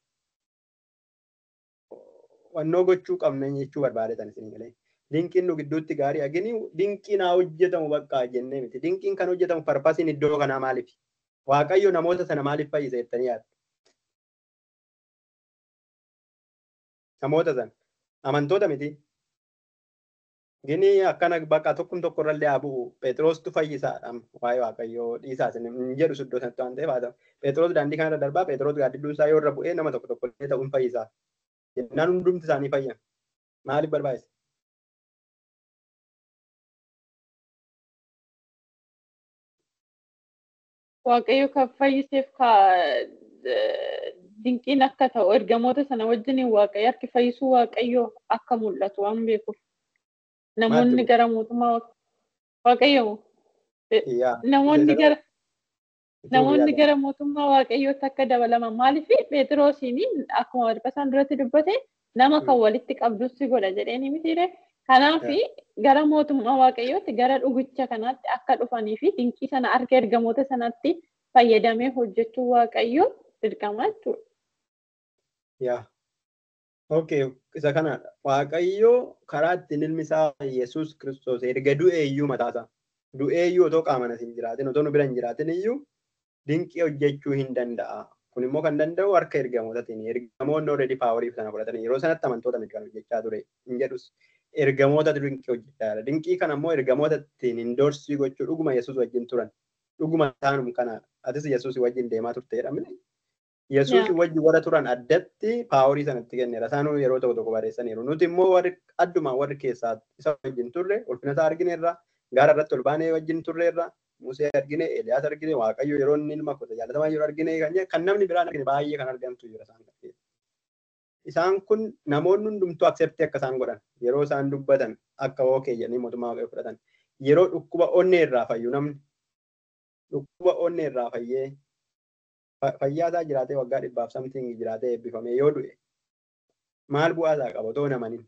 Wannoo gochuu qabna jechuu barbaadetan isin galee. Dinqiin nu gidduutti gaarii agini dinqiin haa hojjetamu bakka jennee miti. Dinqiin kan hojjetamu parpasiin iddoo kanaa maaliif? Waaqayyo namoota sana maaliif fayyisa jettanii yaaddu? Namoota sana amantoota miti. Gini akkana bakka tokkum tokko irrallee haa bu'u. Phexrostu fayyisaadha. Waa'ee Waaqayyoo dhiisaa isin hin jedhu iddoo sanatti waan ta'eef haa ta'u. Phexros daandii kanarra darbaa Phexros gaaddidduun isaa yoo irra bu'ee nama tokko tokko illee ta'uun fayyisaa. Jennaan hundumti isaanii fayyan. Maaliif barbaachisa? waaqayyo kan fayyiseef ka dinqiin akka ta'u ergamoota sana wajjin waaqayyo harki fayyisuu waaqayyo akka mul'atu waan beekuuf namoonni Maaltu- gara mootummaa waaqayyo Yaa. namoonni Isa- gara namoonni yaada. gara mootummaa waaqayyootti akka dabalaman maaliif Phexrosiin akkuma walqasaan duratti dubbate nama kan walitti qabdus si godha jedheeni mitiire kanaaf gara mootummaa waaqayyootti gara dhugicha kanaatti akka dhufanii fi dinqii sana harka ergamoota sanatti fayyadamee hojjechuu waaqayyo dirqama jechuudha. Yaa. Okay, isa kanadha. Waaqayyo karaa ittiin ilmi isaa Yesuus Kiristoos erga du'ee iyyuu mataasaa. Du'ee iyyuu otoo qaama hin jiraatin, otoo nu bira hin jiraatin iyyuu dinqii hojjechuu hin danda'a. Kun immoo kan danda'u harka ergamootatiin. Ergamoonni already paaworii sana fudhatan yeroo sanatti amantoota miti kan hojjechaa ture. Hin jedhus ergamoota dinqii hojjechaa jira. Dinqii kana immoo ergamoota ittiin indoorsii gochuu dhuguma Yesuus wajjin turan. Dhuguma isaanum kanadha. Atis Yesuus wajjin deemaa turte jedhamne. Yesuus Yaa. wajji warra turan addatti paaworii sanatti kenneera. Isaan yeroo tokko tokko barreessaniiru. Nuti immoo warri adduma warri keessaa isa wajjin turre ulfina isaa argineerra. Gaara irratti ol baanee wajjin turreerra. Musee argine, Eeliyaas argine, Waaqayyo yeroo inni ilma kota jaalatamaa jiru argine kan jedhe kan namni biraan argine baay'ee kan argamtu jira isaan kan Isaan kun namoonni hundumtuu accept akka isaan godhan yeroo isaan dubbatan akka ookee jedhanii mootummaa waaqayyo fudhatan yeroo dhukkuba onnee irraa fayyu namni dhukkuba onnee irraa fayyee fa- fayyaa isaa jiraatee waggaa dhibbaaf samtiin jiraatee eebbifamee yoo du'e maal bu'aa isaa qaba otoo namanin.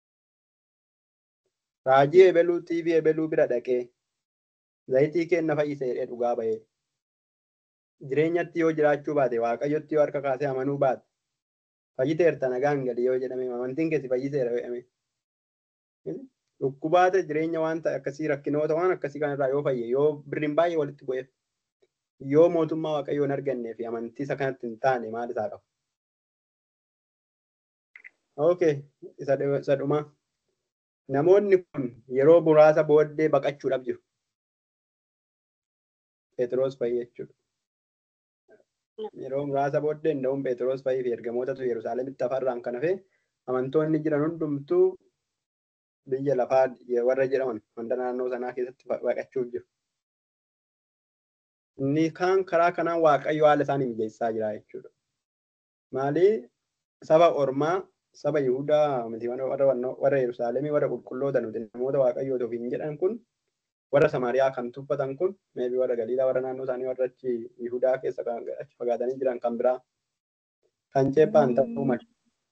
Raajii ebeluu TV ebeluu bira dhaqee zayitii kenna fayyise jedhee dhugaa bahee jireenyatti yoo jiraachuu baate waaqayyotti yoo harka kaasee amanuu baate Fayyiteerta nagaan gadi yoo jedhame amantiin keessi fayyiseera jedhame. Dhukkubaata jireenya waan ta'e akkasii rakkinoota waan akkasii kanarraa yoo fayye yoo birriin baay'ee walitti bu'eef yoo mootummaa waaqayyoo hin argannee fi amantii isa kanatti hin taane maal isaa qaba. Okay, isa isa dhumaa. Namoonni kun yeroo muraasa booddee baqachuudhaaf jiru. Phexros fayyee jechuudha. Yeroo muraasa booddee nda'uun Phexros fayyee fi ergamootatu Yerusaalemitti afarraan kan hafe amantoonni jiran hundumtuu biyya lafaa warra jedhaman wanta naannoo sanaa keessatti baqachuuf jiru. Inni kaan karaa kanaan Waaqayyo haala isaanii mijeessaa jira jechuudha. Maali saba Ormaa saba Yihudaa miti warra warra Yerusaalemii warra qulqulloota nuti namoota Waaqayyoota ofiin jedhan kun warra Samaariyaa kan tuffatan kun meebi warra Galiilaa warra naannoo isaanii warra achi Yihudaa keessa achi fagaatanii jiran kan biraa kan ceephaan ta'uu malu.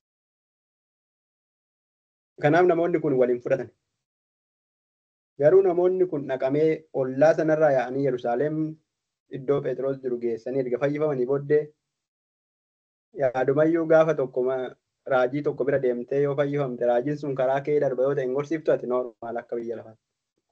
Kanaaf namoonni kun waliin fudhatan. Garuu namoonni kun dhaqamee ollaa sanarraa yaa'anii Yerusaalem iddoo Phexros jiru geessanii erga fayyifamanii booddee yaadumayyuu gaafa tokko raajii tokko bira deemtee yoo fayyifamte raajiin sun karaa kee darba yoo ta'e hin gorsiiftu ati noormaal akka biyya lafaatti.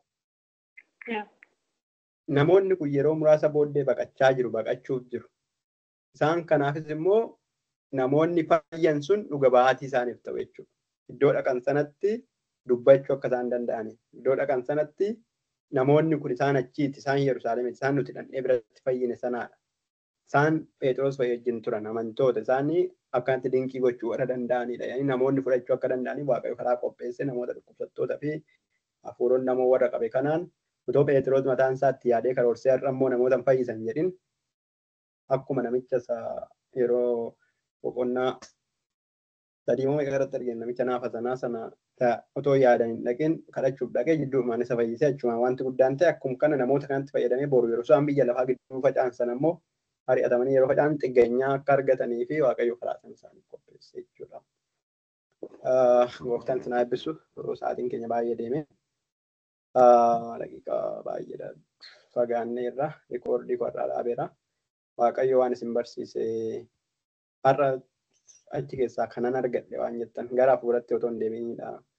Namoonni kun yeroo muraasa booddee baqachaa jiru baqachuuf jiru. Isaan kanaafis immoo namoonni fayyan sun dhuga ba'aatii isaaniif ta'u jechuudha. Iddoo dhaqan sanatti dubbachuu akka isaan danda'aniif. Iddoo dhaqan sanatti namoonni kun isaan achiiti isaan Yerusaalemitti isaan nuti dhandhee biratti fayyine sanaadha. Isaan Phexros fayyee wajjin turan amantoota isaanii akkanatti dinqii gochuu warra danda'anidha. Yani namoonni fudhachuu akka danda'aniif Waaqayyo karaa qopheesse namoota dhukkubsattootaa fi hafuuronni namoo warra qabe kanaan otoo Phexros mataan isaatti yaadee karoorsee har'a immoo namoota hin fayyisan jedhin akkuma namicha yeroo boqonnaa sadii moo irratti arginu namicha naafa sanaa sana otoo yaadan hin dhaqin kadhachuuf dhaqee jidduumaan isa fayyisee achumaan wanti guddaan ta'e akkuma kana namoota kanatti fayyadamee boru yeroo isaan biyya lafaa gidduu faca'an immoo ari'atamanii yeroo faca'an xiggeenyaa akka argatanii fi waaqayyo karaa sana isaanii qopheesse jechuudha. Gooftaan sinaa eebbisu sa'aatiin keenya baay'ee deeme. Daqiiqaa baay'ee fagaannee irra rikoordii korraa dhaabeera. Waaqayyo waan isin barsiise har'a achi keessaa kanan argadhe waan jettan gara hafuuratti otoo hin deebiinidha.